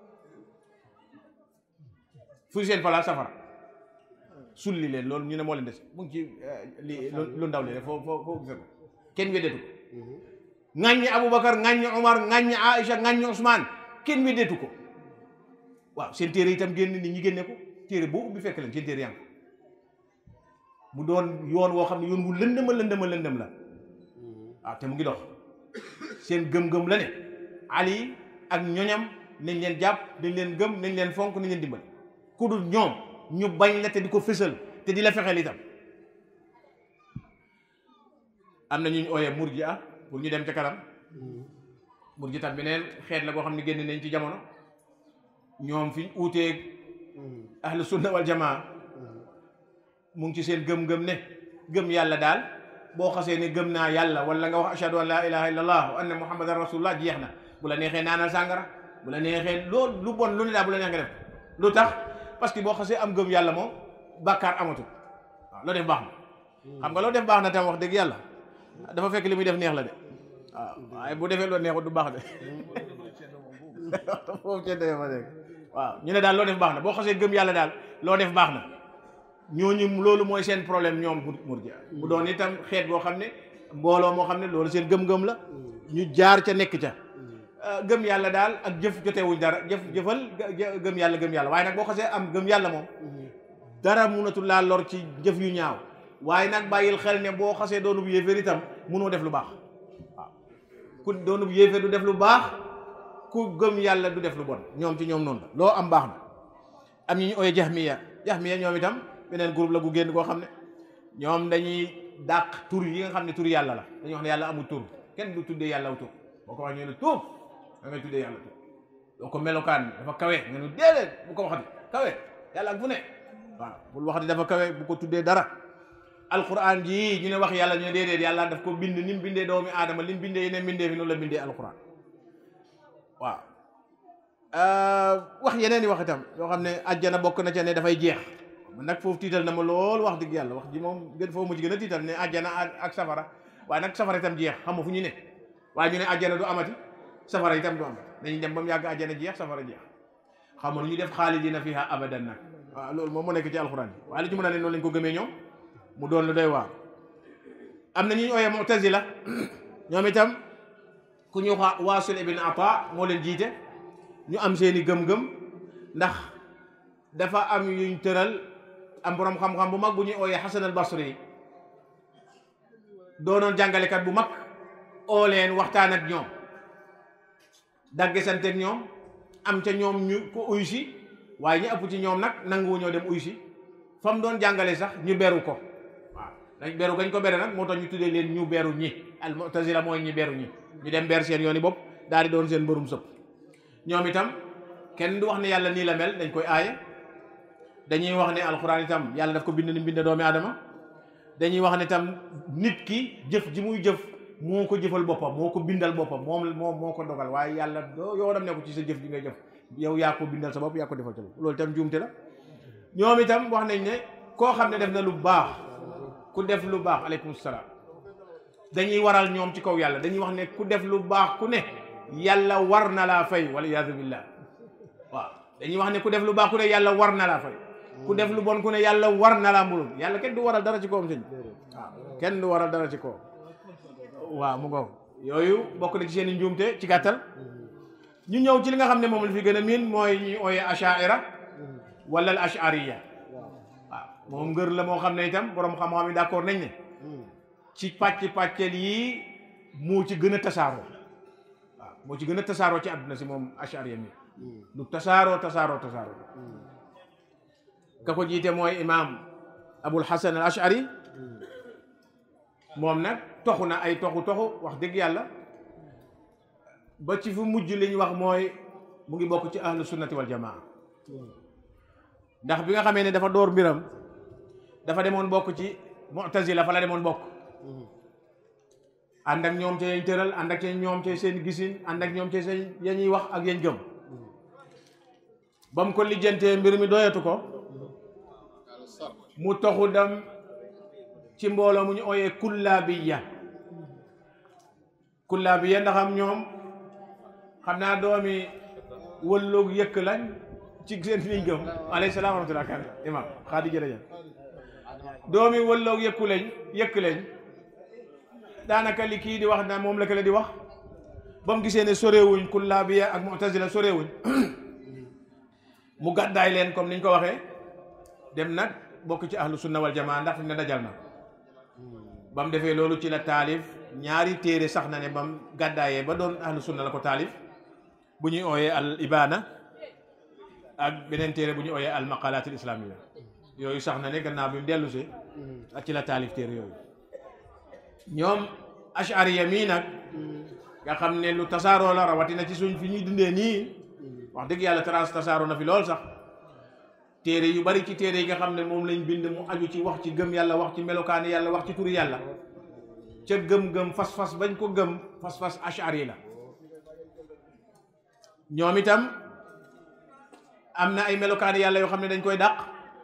fu seen place safara sulli leen loolu ñu ne moo leen des mu ngi ci li lu ndaw li rek foo foo foo gisee ko kenn weddeetu ko ŋàññi Aboubacar ŋàññi Omar ŋàññi Aïcha ŋàññi Ousmane kenn weddeetu ko waaw seen téere itam génn nit ñi génne ko téere boo ubbi fekk leen seen téere yang mu doon yoon woo xam ne yoon wu lëndëma lëndëma lëndëm la waaw te mu ngi dox seen gëm-gëm la ne Ali ak ñoñam nañ leen jàpp nañ leen gëm nañ leen fonk nañ leen dimbali ku dul ñoom ñu bañ la te di ko fësal te di la fexeel itam am na ñu ooyee murji'a pour ñu dem ca kanam murji tam beneen xeet la boo xam ne génn nañ ci jamono ñoom fi uuteeg ahlu sunna wal jamaa mu ngi ci seen gëm-gëm ne gëm yàlla daal boo xasee ne gëm naa yàlla wala nga wax ashhadu an la ilaha illa allah wa anna muhammadan rasulullah jeex na bu la neexee naanal sàngara bu la neexee loolu lu bon lu ne daal bu la neex nga def lu tax parce que boo xasee am gëm yàlla moom bàkkaar amatul waaw loo def baax na xam nga loo def baax na tam wax dëgg yàlla dafa fekk li muy def neex la de waaw waaye bu defee loo neexut du baax de foofu cedde ma dégg waaw ñu ne daal loo def baax na boo xasee gëm yàlla daal loo def baax na ñooñu loolu mooy seen problème ñoom murji mu doon itam xeet boo xam ne mbooloo moo xam ne loolu seen gëm-gëm la ñu jaar ca nekk ca gëm yàlla daal ak jëf jotewuñ dara jëf jëfal gëm yàlla gëm yàlla waaye nag boo xasee am gëm yàlla moom dara munatul laa lor ci jëf yu ñaaw waaye nag bàyyil xel ne boo xasee doonub yéeféer itam munoo def lu baax waaw ku doonub yéeféer du def lu baax ku gëm yàlla du def lu bon ñoom ci ñoom noonu la loo am baax na am ñu ñu ooyee jahmiya jahmiya ñoom itam beneen groupe la gu génn koo xam ne ñoom dañuy dàq tur yi nga xam ne tur yàlla la dañuy wax ne yàlla amul tur kenn du tuddee yàlla aw tur boo ko wax ñu ne tur da ngay tuddee yàlla tur doo ko melokaan dafa kawe nga ne déedéet bu ko waxati kawe yàlla ak fu ne waaw bul waxati dafa kawe bu ko tuddee dara alquran jii ñu ne wax yàlla ñu ne déedéet yàlla daf ko bind ni mu bindee doomi aadama li mu bindee yeneen bindee fi noonu la bindee alquran waaw wax yeneen i wax itam yoo xam ne àjjana bokk na ca ne dafay jeex man nag foofu tiital na ma lool wax dëgg yàlla wax ji moom gën foofu mujj gën a tiital ne àjjana ak safara waaye nag safara itam jeex xam nga fu ñu ne waaye ñu ne àjjana du amati safara itam du amati dañuy dem ba mu yàgg àjjana jeex safara jeex xam nga lu ñu def xaalidina fiha abadan nag waaw loolu moom moo nekk ci alxuraan bi waaye li ci mën a ne noonu lañ ko gëmee ñoom mu doon lu doy waar am na ñu ooyee mu'tazila ñoom itam ku ñu wax Waasil ibn Ata moo leen jiite ñu am seeni gëm-gëm ndax dafa am yuñ tëral am borom xam-xam bu mag bu ñuy ooyee Hasan al Basri yi doonoon jàngalekat bu mag oo leen waxtaan ak ñoom dagge santeeg ñoom am ca ñoom ñu ko uy si waaye ñu ëpp ci ñoom nag nanguwu ñoo dem uy si fa mu doon jàngale sax ñu beru ko waaw dañ beru gañ ko bere nag moo tax ñu tuddee leen ñu beru ñi al mu'tazila mooy ñi beru ñi ñu dem ber seen yooni bopp daal di doon seen mbërum sëpp ñoom itam kenn du wax ne yàlla nii la mel dañ koy aaye dañuy wax ne alxuraan itam yàlla daf ko bind ni bind doomi aadama dañuy wax ne tam nit ki jëf ji muy jëf moo ko jëfal boppam moo ko bindal boppam moom moom moo ko dogal waaye yàlla doo yoo dem ne ko ci sa jëf ji ngay jëf yow yaa ko bindal sa bopp yaa ko defal sa bopp loolu itam juumte la ñoom itam wax nañ ne koo xam ne def na lu baax ku def lu baax aleykum salaam dañuy waral ñoom ci kaw yàlla dañuy wax ne ku def lu baax ku ne yàlla war na laa fay wala iyaazu billah waaw dañuy wax ne ku def lu baax ku ne yàlla war na laa fay ku def lu bon ku ne yàlla war na laa mbulum yàlla kenn du waral dara ci kawam sëñ waaw kenn du waral dara ci kawam waaw mu ngoog yooyu bokk na ci seen i njuumte ci gàttal ñu ñëw ci li nga xam ne moom la fi gën a miin mooy ñuy ooye ashaira wala al ashariya waaw moom ngër la moo xam ne itam borom xam-xam yi d'accord nañ ne ci pàcc pàcceel yi moo ci gën a tasaaroo waaw moo ci gën a tasaaroo ci àdduna si moom ashariya mi lu tasaaroo tasaaroo tasaaroo ka ko jiite mooy imaam abul hasan al ashari moom nag toxu na ay toxu toxu wax dëgg yàlla ba ci fu mujj li ñu wax mooy mu ngi bokk ci ahlu sunnati wal jamaa ndax bi nga xamee ne dafa door mbiram dafa demoon bokk ci mu'tazila fa la demoon bokk ànd ak ñoom ca yañ tëral ànd ak ñoom ca seen gisin ànd ak ñoom ca seen ya ñuy wax ak yañ gëm ba mu ko lijjantee mbir mi doyatu ko mu toxu dem ci mbooloo mu ñu ooyee kullaabiya kullaabiya ndax am ñoom xam naa doomi wëlloog yëkk lañ ci seen liñ gëm alayhi salaam wa rahmatullah kan imam xaadi jërëjëf doomi wëlloog yëkku lañ yëkk lañ daanaka li kii di wax na moom la kële di wax ba mu gisee ne sorewuñ kullaabiya ak mu'tazila sorewuñ mu gàddaay leen comme niñ ko waxee dem nag bokk ci ahlu sunna wal jamaa ndax fi ne dajal na ba mu defee loolu ci la taalif ñaari téere sax na ne ba mu gàddaayee ba doon ahlu sunna la ko taalif bu ñuy ooyee al ibana ak beneen téere bu ñuy ooyee al maqalaat al islamiyya yooyu sax na ne gannaaw bi mu dellu si ak ci la taalif téere yooyu ñoom ashariya mii nag nga xam ne lu tasaaroo la rawatina ci suñ fi ñuy dundee nii wax dëgg yàlla trans tasaaroo na fi lool sax téere yu bari ci téere yi nga xam ne moom lañ bind mu aju ci wax ci gëm yàlla wax ci melokaani yàlla wax ci turi yàlla ca gëm-gëm fas-fas bañ ko gëm fas-fas ashari la ñoom itam am na ay melokaani yàlla yoo xam ne dañ koy dàq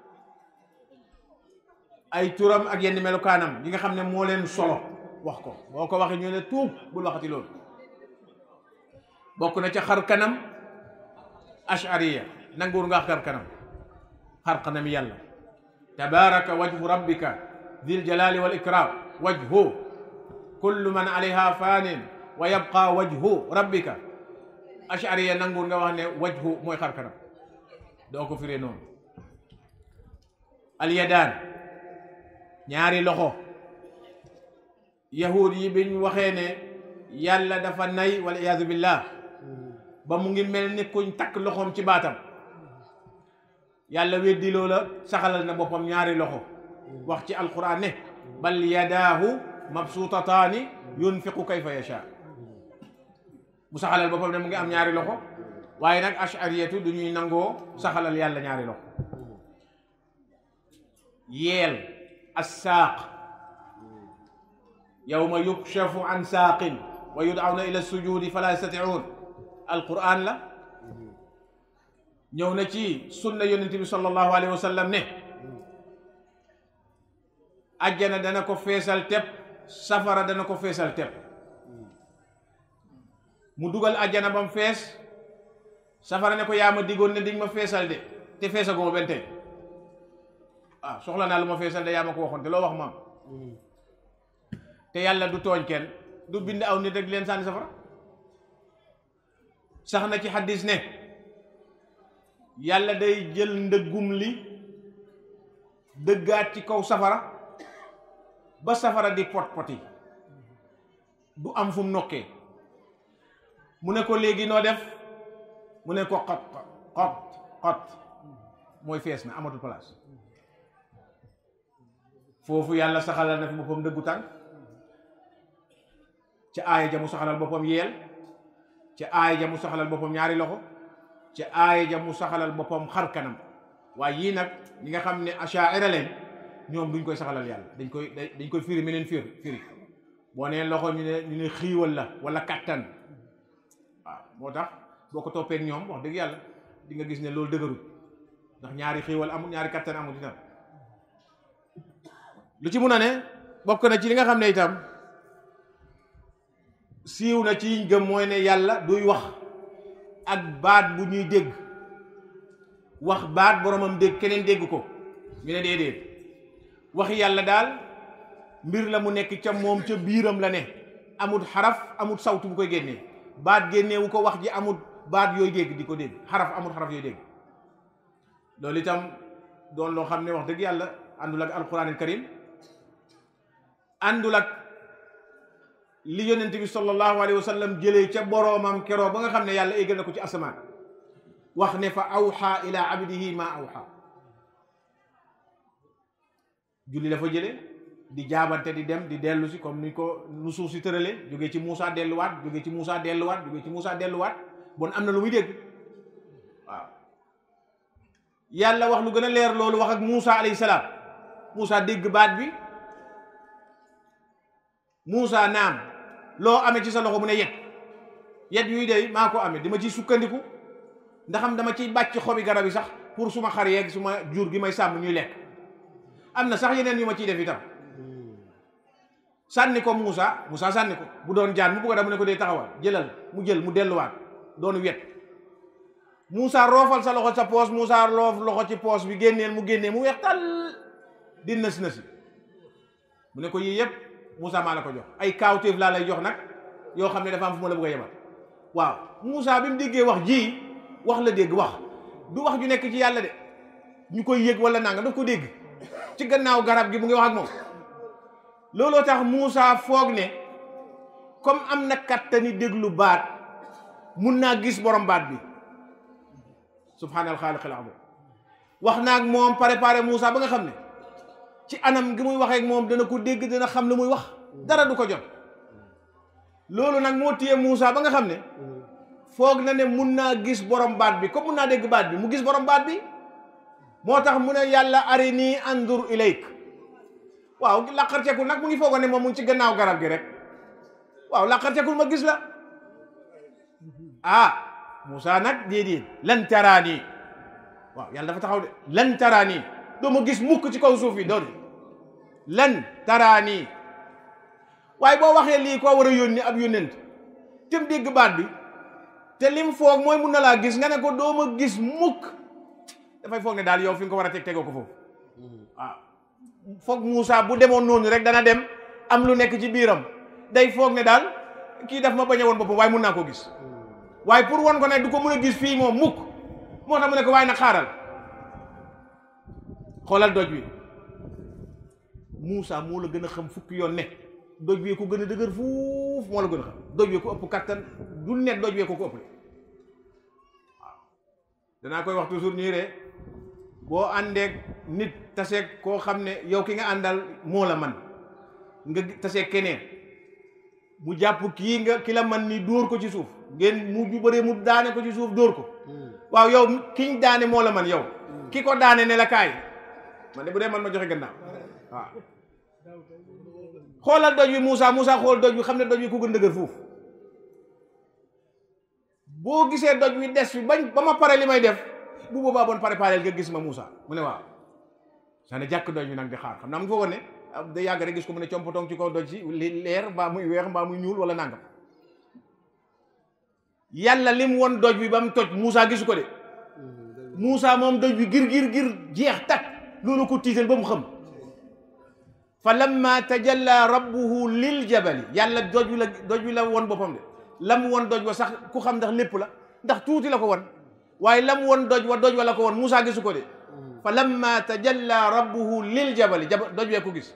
ay turam ak yenn melokaanam yi nga xam ne moo leen solo wax ko boo ko waxee ñu ne tuub bul waxati loolu bokk na ca xar kanam ashariya nanguur nga xar kanam xar kanam yàlla tabaraka wajhu rabbika dil jalali wal ikram wajhu kullu man alayha fanin wa yabqa wajhu rabbika ashariya nanguur nga wax ne wajhu mooy xar kanam doo ko firee noonu alyadaan ñaari loxo yahud yi biñ waxee ne yàlla dafa nay wal iyaazu billah ba mu ngi mel ni kuñ takk loxoom ci baatam yàlla weddi loola saxalal na boppam ñaari loxo wax ci alquran ne bal yadaahu mabsuutataani yunfiqu kayfa yasha mu saxalal boppam ne mu ngi am ñaari loxo waaye nag ashariyatu du ñuy nangoo saxalal yàlla ñaari loxo yeel assaaq yawma yukshafu an saaqin wa yud'awna ila sujudi fala yastati'un alquran la ñëw na ci sunna yonente bi sallallahu alayhi wa sallam ne ajjana dana ko feesal tepp safara dana ko feesal tepp mu dugal ajjana ba mu fees safara ne ko yaa ma diggoon ne dig ma feesal de te feesaguma benn tey ah soxla naa lu ma feesal de yaa ma ko waxoon te loo wax maam te yàlla du tooñ kenn du bind aw nit rek leen sànni safara sax na ci xaddis ne yàlla day jël ndëggum li dëggaat ci kaw safara ba safara di pot poti du am fu mu nokkee mu ne ko léegi noo def mu ne ko xot xot xot mooy fees na amatul place foofu yàlla saxalal na fi boppam dëggu tànk ca aaya ja mu saxalal boppam yeel ca aaya ja mu saxalal boppam ñaari loxo ca aaya ja mu saxalal boppam xar kanam waaye yii nag ñi nga xam ne achaira leen ñoom duñ koy saxalal yàlla dañ koy dañ koy firi meneen firi firi boo nee loxo ñu ne ñu ne xiiwal la wala kattan waaw moo tax boo ko toppee ak ñoom wax dëgg yàlla di nga gis ne loolu dëgërul ndax ñaari xiiwal amul ñaari kattan amul itam lu ci mun a ne bokk na ci li nga xam ne itam siiw na ci yiñ gëm mooy ne yàlla duy wax ak baat bu ñuy dégg wax baat boromam dégg keneen dégg ko ñu ne déedéet waxi yàlla daal mbir la mu nekk ca moom ca biiram la ne amut xaraf amut sawtu bu koy génnee baat génneewu ko wax ji amut baat yooyu dégg di ko dégg xaraf amut xaraf yooyu dégg loolu itam doon loo xam ne wax dëgg yàlla àndul ak alquranil karim àndul ak li yonent bi sallallahu alayhi wa sallam jëlee ca boroomam keroo ba nga xam ne yàlla éggal na ko ci asamaan wax ne fa awxa ila abdihi ma awxa julli la fa jële di jaabante di dem di dellu si comme ni ko nu suuf si tërale jógee ci Moussa delluwaat jógee ci Moussa delluwaat jógee ci Moussa delluwaat bon am na lu muy dégg waaw yàlla wax lu gën a leer loolu wax ak Moussa alayhi salaam Moussa dégg baat bi Moussa naam loo amee ci sa loxo mu ne yet yet yuy dey maa ko amee dama ciy sukkandiku ndaxam dama ciy bàcc xobi garab yi sax pour suma xar yeeg suma jur gi may sàmm ñuy lekk am na sax yeneen yu ma ciy def itam sànni ko Moussa Moussa sànni ko bu doon jaan mu bugg a dem mu ne ko dee taxawal jëlal mu jël mu delluwaat doonu wet Moussa roofal sa loxo sa poos Moussa roof loxo ci poos bi génneel mu génnee mu weex tal di nës nësi mu ne ko yii yëpp Moussa maa la ko jox ay kaawteef laa lay jox nag yoo xam ne dafa am fu ma la bëgg a yemal waaw Moussa bi mu déggee wax ji wax la dégg wax du wax ju nekk ci yàlla de ñu koy yëg wala nanga daf ko dégg ci gannaaw garab gi mu ngi wax ak moom looloo tax Moussa foog ne comme am na kattani déglu baat mun naa gis borom baat bi subhaanal xaaliqil azim wax naa ak moom préparé Moussa ba nga xam ne ci anam gi muy waxee ak moom dana ko dégg dana xam lu muy wax dara du ko jot loolu nag moo téye Moussa ba nga xam ne foog na ne mun naa gis borom baat bi comme mun naa dégg baat bi mu gis borom baat bi moo tax mu ne yàlla arini andur ilayk waaw laqarcekul nag mu ngi foogoon ne moom mu ngi ci gannaaw garab gi rek waaw laqarcekul ma gis la ah Moussa nag déedéet lan taraani waaw yàlla dafa taxaw de lan taraani doo ma gis mukk ci kaw suuf yi doon lan taraani waaye boo waxee lii koo war a yónni ab yónnent tem dégg baat bi te lim foog mooy mun na laa gis nga ne ko doo ma gis mukk dafay foog ne daal yow fi nga ko war a teg tegoo ko foofu waaw foog Moussa bu demoon noonu rek dana dem am lu nekk ci biiram day foog ne daal kii daf ma bañ a woon boppam waaye mun naa koo gis waaye pour won ko ne du ko mën a gis fii moom mukk moo tax mu ne ko waaye nag xaaral xoolal doj wi Moussa moo la gën a xam fukki yoon ne doj wi ko gën a dëgër fuuf moo la gën a xam doj wi ko ëpp kattan du ne doj wi ko ko ëpp waaw danaa koy wax toujours ñuy ree boo àndeek nit taseeg koo xam ne yow ki nga àndal moo la man nga taseeg keneen mu jàpp kii nga ki la man ni dóor ko ci suuf ngeen mu ju bëree mu daane ko ci suuf dóor ko waaw yow kiñ daane moo la man yow ki ko daane ne la kaay man de bu dee man ma joxe gannaaw waaw xoolal doj wi Moussa Moussa xool doj wi xam ne doj wi ku gën dëgër foofu boo gisee doj wi des fi bañ ba ma pare li may def bu boobaa bon préparé nga gis ma Moussa mu ne waaw sa ne jàkk doj wi nag di xaar xam naa mu foogoon ne da yàgg rek gis ko mu ne compotong ci kaw doj si li leer mbaa muy weex mbaa muy ñuul wala nangam yàlla lim won doj wi ba mu toj Moussa gisu ko de Moussa moom doj wi gir gir gir jeex tak loolu ko tiital ba mu xam fa lamma tajalla rabbuhu lil jabali yàlla doj wi la doj wi la won boppam de lam won doj wa sax ku xam ndax lépp la ndax tuuti la ko won waaye lam won doj wa doj wa la ko won Moussa gisu ko de fa lamma tajalla rabbuhu lil jabali jaba doj wee ko gis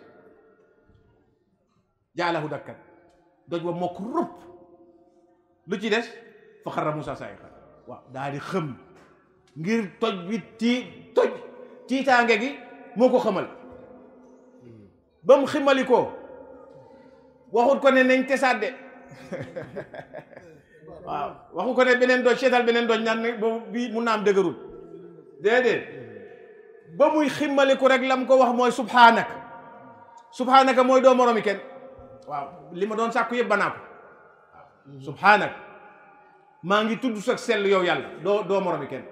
jaalahu dakkan doj wa mokk rupp lu ci des fa xarra Moussa sa'iqan waaw daal di xëm ngir toj bi tii toj tiitaange gi moo ko xamal ba mu ximali ko waxut ko ne nañ tesaat de waaw waxu ko ne beneen doj seetal beneen doj naan ne boobu bii mun naa am dëgërul déedéet ba muy ximmaliku rek lam ko wax mooy subhaanak subhaanaka mooy doo moromi kenn waaw li ma doon sàkku yëpp banaa ko waaw subhaanak maa ngi tudd sa sell yow yàlla doo doo moromi kenn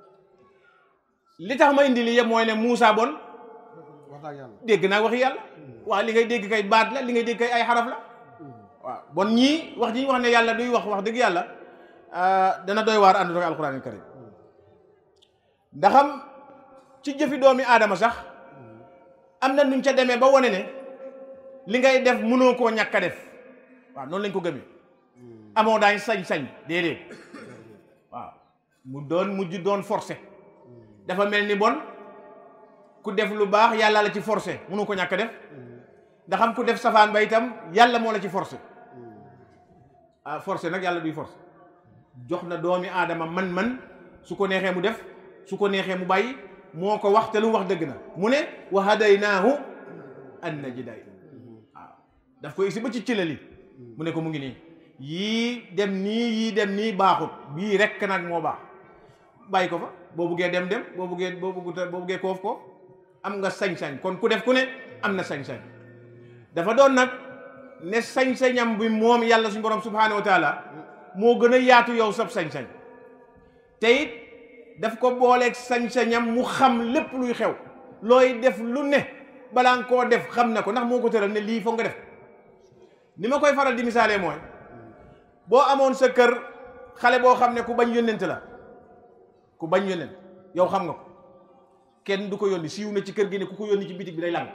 li tax ma indi li yëpp mooy ne Moussa bon dégg naa waxi yàlla waaw li ngay dégg kay baat la li ngay dégg kay ay xaraf la waaw bon ñii wax ji ñu wax ne yàlla duy wax wax dëgg yàlla dana doy waar ànd ak alquran karim ndaxam ci jëfi doomi aadama sax am na nuñ ca demee ba wane ne li ngay def mënoo koo ñàkk a def waaw noonu lañ ko gëmee amoo daañ sañ-sañ déedéet waaw mu doon mujj doon forcé dafa mel ni bon ku def lu baax yàlla la ci forcé mënoo ko ñàkk a def ndaxam ku def safaan ba itam yàlla moo la ci forcé ah forcé nag yàlla duy forcé jox na doomi aadama man-man su ko neexee mu def su ko neexee mu bàyyi moo ko wax te lu mu wax dëgg na mu ne wa hadaynaahu an najdayn waaw daf ko isi ba ci cilali mu ne ko mu ngi nii yii dem nii yii dem nii baaxut bii rekk nag moo baax bàyyi ko fa boo buggee dem dem boo buggee boo bugguta boo buggee koof koof am nga sañ-sañ kon ku def ku ne am na sañ-sañ dafa doon nag ne sañ-sañam bi moom yàlla suñu borom subhaanahu wa taala moo gën a yaatu yow sab sañ-sañ te it daf ko booleeg sañ-sañam mu xam lépp luy xew looy def lu ne balaa nga koo def xam na ko ndax moo ko tëral ne lii foog nga def ni ma koy faral di misaalee mooy boo amoon sa kër xale boo xam ne ku bañ yónnent la ku bañ yónnent yow xam nga ko kenn du ko yónni siiw na ci kër gi ne ku ko yónni ci bitig bi day lang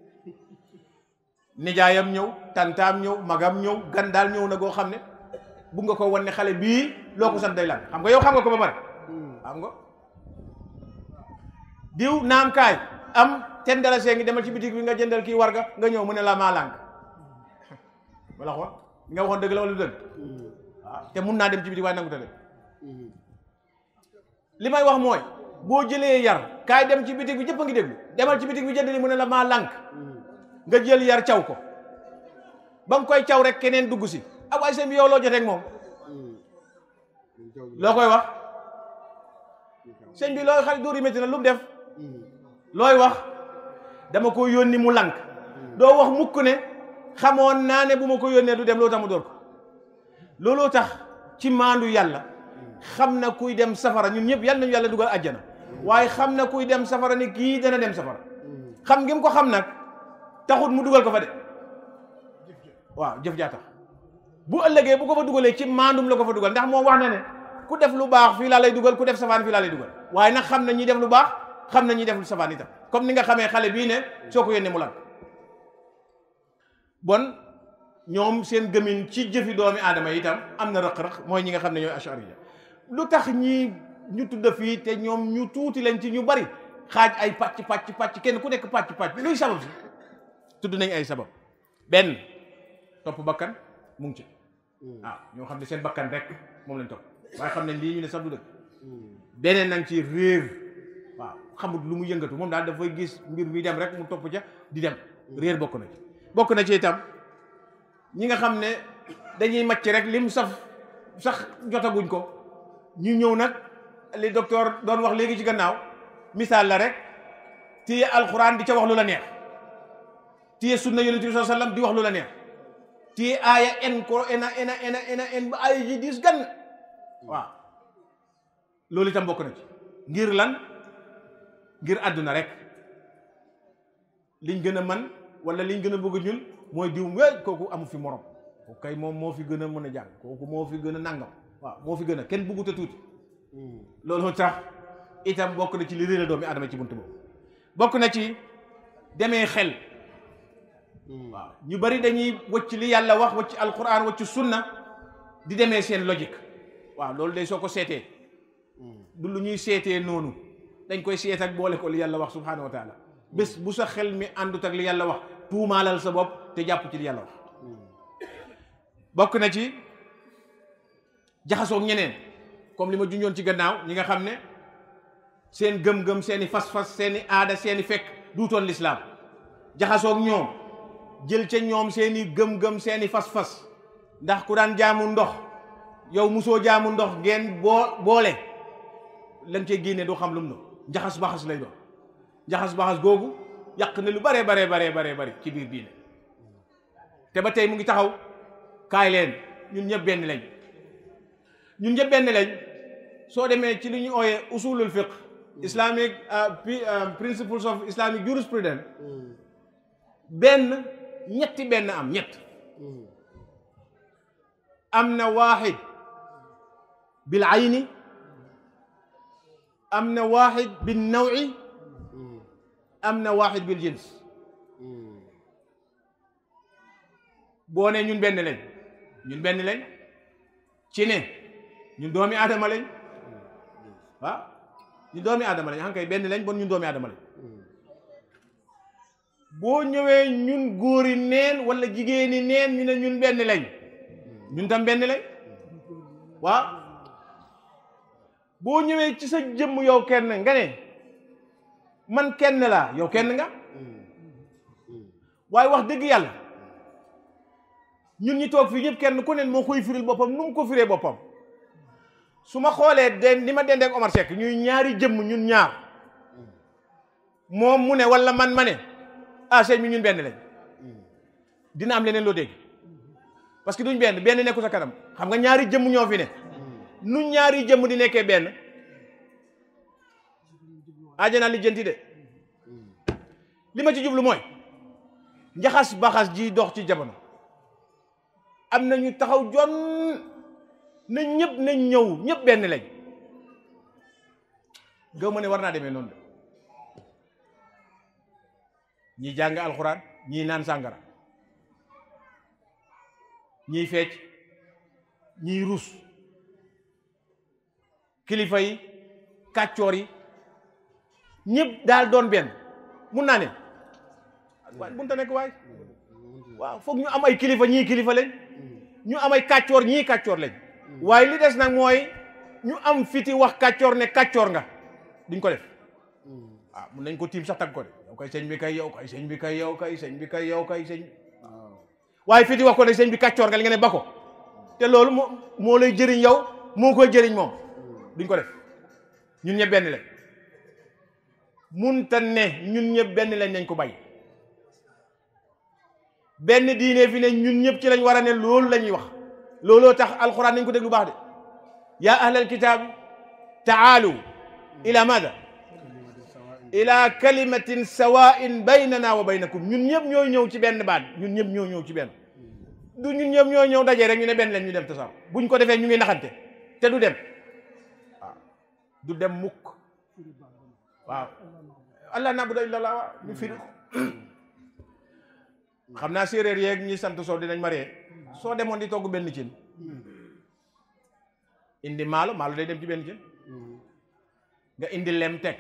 nijaayam ñëw tantaam ñëw magam ñëw gan daal ñëw na goo xam ne bu nga ko wan ne xale bii loo ko sant day lang xam nga yow xam nga ko ba pare xam nga diw naam kaay am ten dala see ngi demal ci bitig bi nga jëndal kii warga nga ñëw mu ne la maa lànk wala xool li nga waxoon dëgg la wala dëgg waaw te mun naa dem ci bitig waaye nangu ta dem li may wax mooy boo jëlee yar kaay dem ci bitig bi ñëpp a ngi déglu demal ci bitig bi jënd li mu ne la maa lànk nga jël yar caw ko ba nga koy caw rek keneen dugg si ah waaye seen bi yow loo jotee ak moom loo koy wax sëñ bi looy xale dóor yi métti na lu mu def looy wax dama ko yónni mu lànk doo wax mukk ne xamoon naa ne bu ma ko yónnee du dem loolu tax mu dóor ko looloo tax ci maandu yàlla xam na kuy dem safara ñun ñëpp yàlla nañu yàlla dugal àjjana waaye xam na kuy dem safara ni kii dana dem safara xam ngeen ko xam nag taxut mu dugal ko fa de waaw jëf jaa tax bu ëllëgee bu ko fa dugalee ci maandum la ko fa dugal ndax moom wax na ne ku def lu baax fii laa lay dugal ku def safaan fii laa lay dugal waaye nag xam na ñi def lu baax xam na ñi def lu safaan itam comme ni nga xamee xale bii ne soo ko yónnee mu lan bon ñoom seen gëmin ci jëfi doomi aadama yi itam am na rëq-rëq mooy ñi nga xam ne ñooy ashariya lu tax ñi ñu tudd fii te ñoom ñu tuuti leen ci ñu bari xaaj ay pàcc pàcc pàcc kenn ku nekk pàcc pàcc luy sabab si tudd nañ ay sabab benn topp bakkan mu ngi ci waaw ñoo xam ne seen bakkan rek moom lañ topp waaye xam ne lii ñu ne sax du dëgg beneen nang ci réer waaw xamut lu mu yëngatu moom daal dafay gis mbir mi dem rek mu topp ca di dem réer bokk na ci bokk na ci itam ñi nga xam ne dañuy màcc rek lim saf sax jotaguñ ko ñu ñëw nag li docteur doon wax léegi ci gannaaw misaal la rek téye alxuraan di ca wax lu la neex téye sunna yonent bi sallallahu alayhi wasallam di wax lu la neex téye aaya en ko ena ena ena ena en ba aaya ji diis gan waaw loolu itam bokk na ci ngir lan ngir àdduna rek liñ gën a man wala liñ gën a bëgg ñun mooy diw we kooku amu fi morom kooku kay moom moo fi gën a mën a jàng kooku moo fi gën a nangam waaw moo fi gën a kenn bëggut a tuuti loolu tax itam bokk na ci li réer doomi adama ci buntu boobu bokk na ci demee xel waaw ñu bari dañuy wëcc li yàlla wax wëcc alquran wëcc sunna di demee seen logique waaw loolu day soo ko seetee du lu ñuy seetee noonu dañ koy seet ak boole ko li yàlla wax subhanahu wa taala bés bu sa xel mi àndut ak li yàlla wax tuumaalal sa bopp te jàpp ci li yàlla wax bokk na ci jaxasoo ak ñeneen comme li ma junjoon ci gannaaw ñi nga xam ne seen gëm-gëm seeni fas-fas seeni aada seeni fekk duutoon lislaam jaxasoo ak ñoom jël ca ñoom seeni gëm-gëm seeni fas-fas ndax ku daan jaamu ndox yow musoo jaamu ndox ngeen boo boole lañ cee génne du xam lu mu no njaxas baxas lay doon njaxas baxas googu yàq na lu bare bare bare bare bare ci biir diine te ba tey mu ngi taxaw kaay leen ñun ñëpp benn lañ ñun ñëpp benn lañ soo demee ci li ñu ooyee usulul fiqh islamic principles of islamic jurisprudence benn ñetti benn am ñett am na waaxid bil ayni am na waaxid bil nawi am na waaxid bil jins boo ne ñun benn lañ ñun benn lañ ci ne ñun doomi aadama lañ waaw ñun doomi aadama lañ xam kay benn lañ bon ñun doomi aadama lañ boo ñëwee ñun góori neen wala jigéeni neen ñu ne ñun benn lañ ñun tam benn lañ waaw boo ñëwee ci sa jëmm yow kenn nga ne man kenn laa yow kenn nga waaye wax dëgg yàlla ñun ñi toog fii ñëpp kenn ku ne moo koy firil boppam nu mu ko firee boppam su ma xoolee den ni ma dendee ak Omar Seck ñuy ñaari jëmm ñun ñaar moom mu ne wala man ma ne ah sëñ bi ñun benn lañ dina am leneen loo dégg parce que duñ benn benn nekku sa kanam xam nga ñaari jëmm ñoo fi ne nu ñaari jëmm di nekkee benn ajana lijjanti de li ma ci jublu mooy njaxas baxas ji dox ci jamono am na ñu taxaw jon na ñëpp nañ ñëw ñëpp benn lañ gaw ma ne war naa demee noonu de ñii jàng alxuraan ñii naan sàngara ñii fecc ñii rus kilifa yi kàccoor yi ñëpp daal doon benn mun naa ne waaye bunta nekk waay waaw foog ñu am ay kilifa ñii kilifa lañ ñu am ay kàccoor ñii kàccoor lañ waaye li des nag mooy ñu am fiti wax kàccoor ne kàccoor nga duñ ko def waaw mun nañ ko tiim sax tag ko de yow kay sëñ bi kay yow kay sëñ bi kay yow kay sëñ bi kay yow kay sëñ waaye fiti wax ko ne sëñ bi kàccoor nga li nga ne ba ko te loolu moo moo lay jëriñ yow moo koy jëriñ moom duñ ko def ñun ñëpp benn lañ munta ne ñun ñëpp benn lañ nañ ko bay benn diine fi ne ñun ñëpp ci lañ war a ne loolu la ñuy wax looloo tax alxuraan nañ ko déglu baax de yaa ahlal kitaab taalu ila maada ila kalimatin sawain baynana wa baynakum ñun ñëpp ñoo ñëw ci benn baat ñun ñëpp ñoo ñëw ci benn du ñun ñëpp ñoo ñëw dajee rek ñu ne benn lañ ñu dem tasaw buñ ko defee ñu ngi naxante te du dem waaw du dem mukk waaw allah naabuda illa allah waaw ñu firi ko xam naa séeréer yeeg ñi sant soo dinañ maree soo demoon di togg benn cin indi maalo maalo day dem ci benn cin nga indi lem teg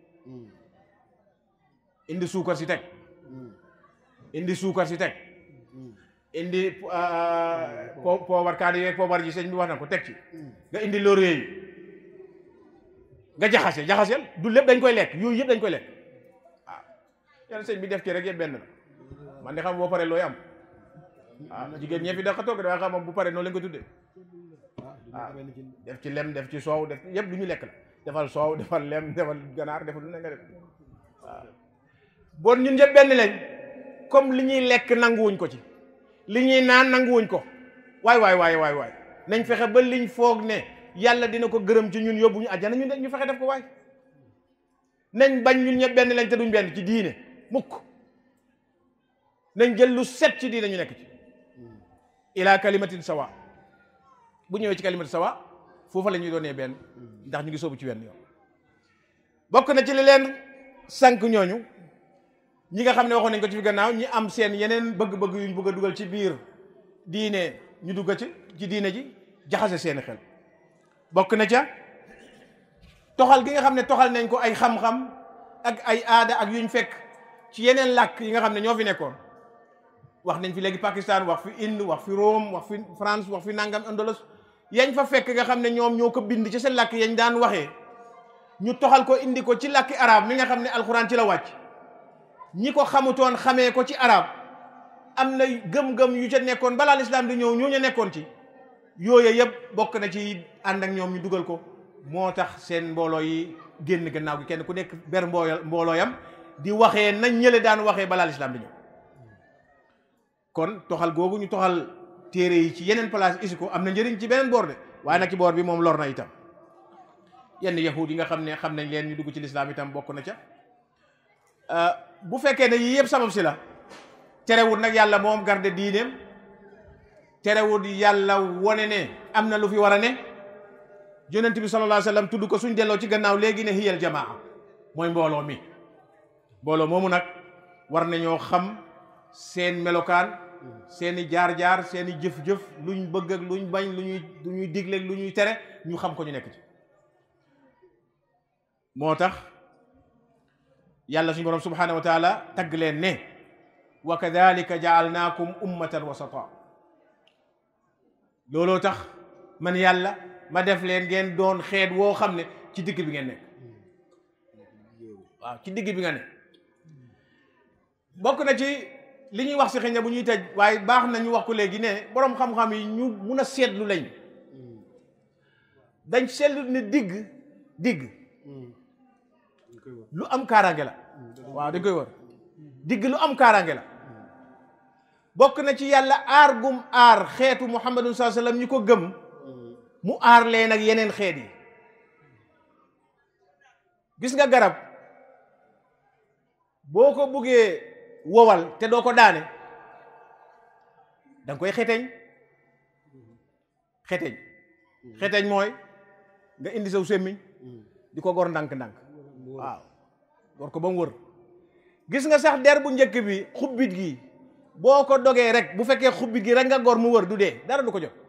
indi suukar si teg indi suukar si teg indi po poobar kaani yeeg poobar ji sëñ bi wax na ko teg ci nga indi laurier yi nga jaxase jaxaseel du lépp dañ koy lekk yooyu yëpp dañ koy lekk waaw yàlla sëñ bi def ci rek yëpp benn la man de xam boo paree looy am ah jigéen ñee fi da xa toog waaye xam bu paree noonu lañ ko tuddee ah def ci lem def ci soow def yëpp lu ñu lekk la defal soow defal lem defal ganaar defal lu ne nga def waaw bon ñun ñëpp benn lañ comme li ñuy lekk nanguwuñ ko ci li ñuy naan nanguwuñ ko waay waay waay waay waay nañ fexe ba liñ foog ne yàlla dina ko gërëm ci ñun yóbbu ñu àjjana ñu ñu fexe def ko waay nañ bañ ñun ñëpp benn lañ te duñ benn ci diine mukk nañ jël lu set ci diine ñu nekk ci ila kalimatin sawa bu ñëwee ci kalimatin sawa foofa la ñuy doonee benn ndax ñu ngi soobu ci wenn yoon bokk na ci li leen sànq ñooñu ñi nga xam ne waxoon nañ ko ci fi gannaaw ñi am seen yeneen bëgg-bëgg yuñ bëgg a dugal ci biir diine ñu dugg ci ci diine ji jaxase seeni xel bokk na ca toxal gi nga xam ne toxal nañ ko ay xam-xam ak ay aada ak yuñ fekk ci yeneen làkk yi nga xam ne ñoo fi nekkoon wax nañ fi léegi Pakistan wax fi Inde wax fi Rome wax fi France wax fi nangam Andalos yañ fa fekk nga xam ne ñoom ñoo ko bind ci seen làkk yañ daan waxee ñu toxal ko indi ko ci làkki arab mi nga xam ne alxuraan ci la wàcc ñi ko xamutoon xamee ko ci arab am na gëm-gëm yu ca nekkoon balaa lislaam di ñëw ñoo ñu nekkoon ci yooyu yëpp bokk na ci ànd ak ñoom ñu dugal ko moo tax seen mbooloo yi génn gannaaw gi kenn ku nekk ber mbooy mboolooyam di waxee nañ ñële daan waxee balaa lislaam di ñëw kon toxal googu ñu toxal téere yi ci yeneen place isi ko am na njëriñ ci beneen boor de waaye nag ci boor bi moom lor na itam yenn yahud yi nga xam ne xam nañ leen ñu dugg ci lislaam itam bokk na ca bu fekkee ne yii yëpp sabab si la terewul nag yàlla moom garde diineem terewul yàlla wone ne am na lu fi war a ne yonent bi sallallahu alayhi wa sallam tudd ko suñ delloo ci gannaaw léegi ne hiyal jamaa mooy mbooloo mi mbooloo moomu nag war nañoo xam seen melokaan seeni jaar-jaar seeni jëf-jëf luñ bëgg ak luñ bañ lu ñuy lu ñuy digle ak lu ñuy tere ñu xam ko ñu nekk ci moo tax yàlla suñu borom subhanahu wa taala tagg leen ne wa kadalika jaalnaakum ummatan wasata looloo tax man yàlla ma def leen ngeen doon xeet woo xam ne ci digg bi ngeen nekk waaw ci digg bi nga ne bokk na ci li ñuy wax si xëy na bu ñuy tëj waaye baax na ñu wax ko léegi ne boroom xam-xam yi ñu mun a seetlu lañ dañ seetlu ne digg digg lu am kaaraange la waaw dañ koy war digg lu am kaaraange la bokk na ci yàlla aar gum aar xeetu muhammadun saa sallam ñu ko gëm mu aar leen ak yeneen xeet yi gis nga garab boo ko buggee wowal te doo ko daane da nga koy xeteñ xeteñ xeteñ mooy nga indi saw semmiñ di ko gor ndànk-ndànk waaw gor ko ba mu wër gis nga sax der bu njëkk bi xubbit gi boo ko dogee rek bu fekkee xubbit gi rek nga gor mu wër du dee dara du ko jot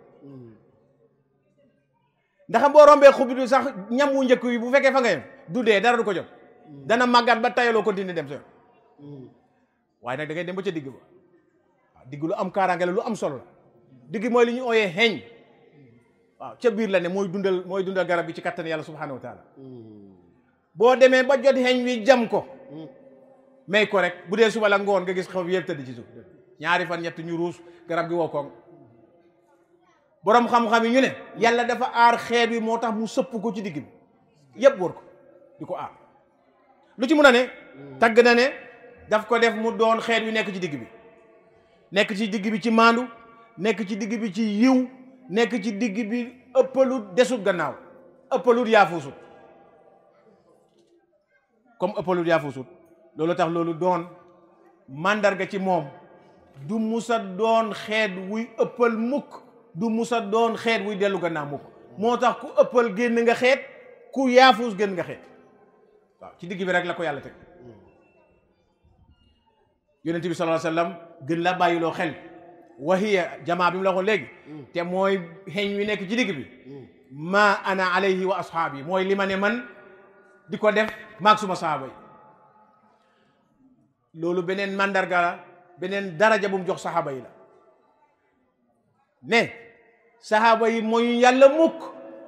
ndax boo rombee xubbit bi sax ñam wu njëkk bi bu fekkee fa nga yem du dee dara du ko jot dana màggat ba tayaloo continuer dem sa waaye nag da ngay dem ba ca digg ba waaw digg lu am kaaraange la lu am solo la digg mooy li ñu ooyee xeeñ waaw ca biir la ne mooy dundal mooy dundal garab bi ci kattan yàlla subhanahu wa taala boo demee ba jot xeeñ wi jam ko may ko rek bu dee suba la ngoon nga gis xaw bi yëpp tëdd ci suuf ñaari fan ñett ñu ruus garab gi woo koŋ boroom xam-xam yi ñu ne yàlla dafa aar xeet bi moo tax mu sëpp ko ci digg bi yëpp wër ko di ko aar lu ci mun a ne tagg na ne daf ko def mu doon xeet wi nekk ci digg bi nekk ci digg bi ci maandu nekk ci digg bi ci yiw nekk ci digg bi ëppalut desut gannaaw ëppalut yaafuusut comme ëppalut yaafuusut loolu tax loolu doon màndarga ci moom du musa doon xeet wuy ëppal mukk du musa doon xeet wuy dellu gannaaw mukk moo tax ku ëppal génn nga xeet ku yaafuus génn nga xeet waaw ci digg bi rek la ko yàlla teg yonent bi sallallahu alayhi wasallam gën la bàyyiloo xel wahiya jamaa bi mu la waxoon léegi te mooy xeeñ wi nekk ci digg bi ma ana alayhi wa ashaabi mooy li ma ne man di ko def maag suma sahaaba yi loolu beneen mandarga la beneen daraja bu mu jox sahaaba yi la ne sahaaba yi mooy yàlla mukk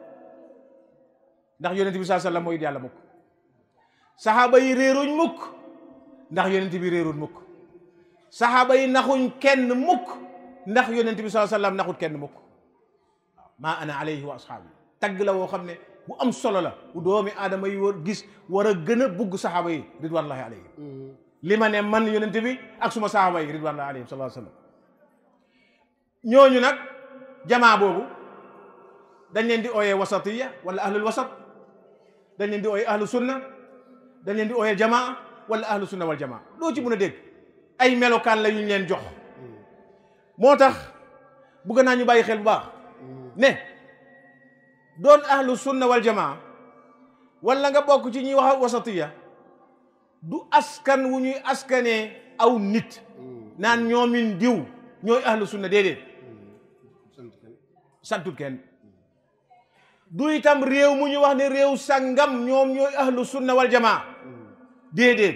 ndax yonent bi sallallahu alayhi wasallam mooy yàlla mukk sahaaba yi réeruñ mukk ndax yonent bi réeruñ mukk saxaaba yi naxuñ kenn mukk ndax yonent bi sallallahu alayhi wasallam naxut kenn mukk waaw maa ana alayhi wa ashaabi tagg la woo xam ne bu am solo la bu doomi aadama yi war gis war a gën a bugg saxaaba yi ridwanullahi alayhim li ma ne man yonent bi ak suma saxaaba yi ridwanullahi alayhim sallallahu alayhi wasallam ñooñu nag jamaa boobu dañ leen di ooyee wasatiya wala ahlul wasat dañ leen di ooyee ahlu sunna dañ leen di ooyee jamaa wala ahlu sunna wal jamaa loo ci mën a dégg ay melokaan la yu ñu leen jox moo tax bëgg naa ñu bàyyi xel bu baax ne doon ahlu sunna wal jamaa wala nga bokk ci ñuy wax wasatiya du askan wu ñuy askanee aw nit naan ñoomin diw ñooy ahlu sunna déedéet santut kenn du itam réew mu ñu wax ne réew sangam ñoom ñooy ahlu sunna wal jamaa déedéet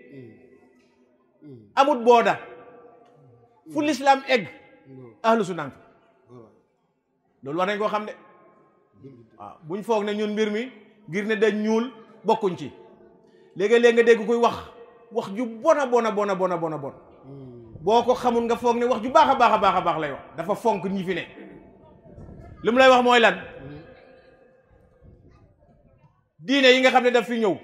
amut booda fu lislaam egg ahlu sunna loolu war nañ koo xam de waaw buñ foog ne ñun mbir mi ngir ne dañ ñuul bokkuñ ci léegi-léeg nga dégg koy wax wax ju bona bona bona bona bona bon boo ko xamul nga foog ne wax ju baax a baax a baax a baax lay wax dafa fonk ñi fi ne li mu lay wax mooy lan diine yi nga xam ne daf fi ñëw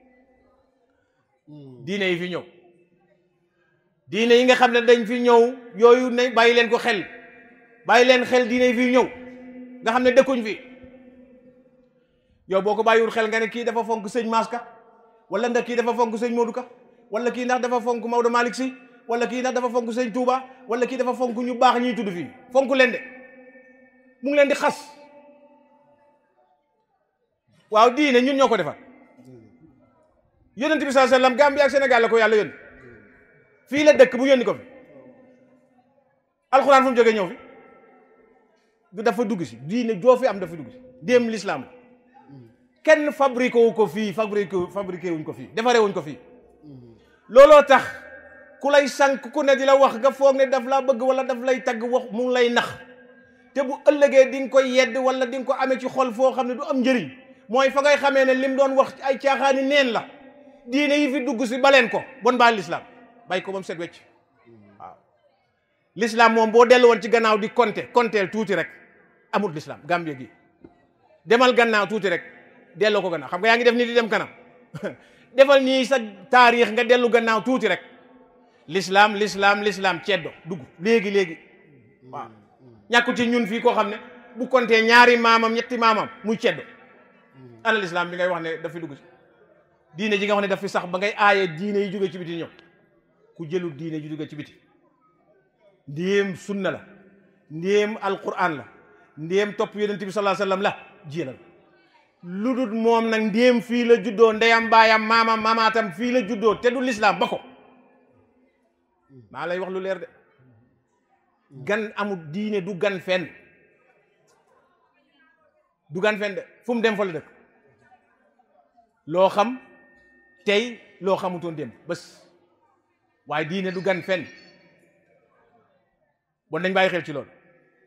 diine yi fi ñëw diine yi nga xam ne dañ fi ñëw yooyu ne bàyyi leen ko xel bàyyi leen xel diine yi fi ñëw nga xam ne dëkkuñ fi yow boo ko bàyyiwul xel nga ne kii dafa fonk sëñ Maska wala ndax kii dafa fonk sëñ Modou Ka wala kii ndax dafa fonk Maodo Malick Sy wala kii ndax dafa fonk sëñ Touba wala kii dafa fonk ñu baax ñuy tudd fii fonk leen de mu ngi leen di xas waaw diine ñun ñoo ko defar yonent bi saa sallam Gambie ak Sénégal la ko yàlla yónni fii la dëkk bu yónni ko fi alxuraan fu mu jógee ñëw fi du dafa dugg si diine joo fi am dafa dugg si déem l'islam kenn fabriqué wu ko fii fabriqué fabriqué wuñ ko fii defaree wuñ ko fii looloo tax ku lay sànq ku ne di la wax nga foog ne daf laa bëgg wala daf lay tagg wax mu ngi lay nax te bu ëllëgee di nga koy yedd wala di nga ko amee ci xol foo xam ne du am njëriñ mooy fa ngay xamee ne lim doon wax ay caaxaani neen la diine yi fi dugg si baleen ko bon baal l'islam bàyyi ko ba mu set wecc waaw l'islam moom boo dellu woon ci gannaaw di compter compter tuuti rek amul l'islam Gambie gi demal gannaaw tuuti rek delloo ko gannaaw xam nga yaa ngi def ni di dem kanam defal nii sa taarix nga dellu gannaaw tuuti rek l'islam l'islam l'islam ceddo dugg léegi léegi waaw ñàkku ci ñun fii koo xam ne bu compter ñaari maamam ñetti maamam muy ceddo ana l'islam bi ngay wax ne daf fi dugg si diine ji nga wax ne daf fi sax ba ngay aaye diine yi jóge ci biti ñëw ku jëlul diine ji jóge ci biti ndéem sunna la ndéem alquran la ndéem topp yonent bi sallallahu alayhi wasallam la jélal lu dul moom nag ndéem fii la juddoo ndeyam baayam maamam mamaatam fii la juddoo te du l'islam ba ko maa lay wax lu leer de gan amul diine du gan fenn du gan fenn de fu mu dem fa la dëkk loo xam tey loo xamutoon dem bés waaye diine du gan fenn bon dañ bàyyi xel ci loolu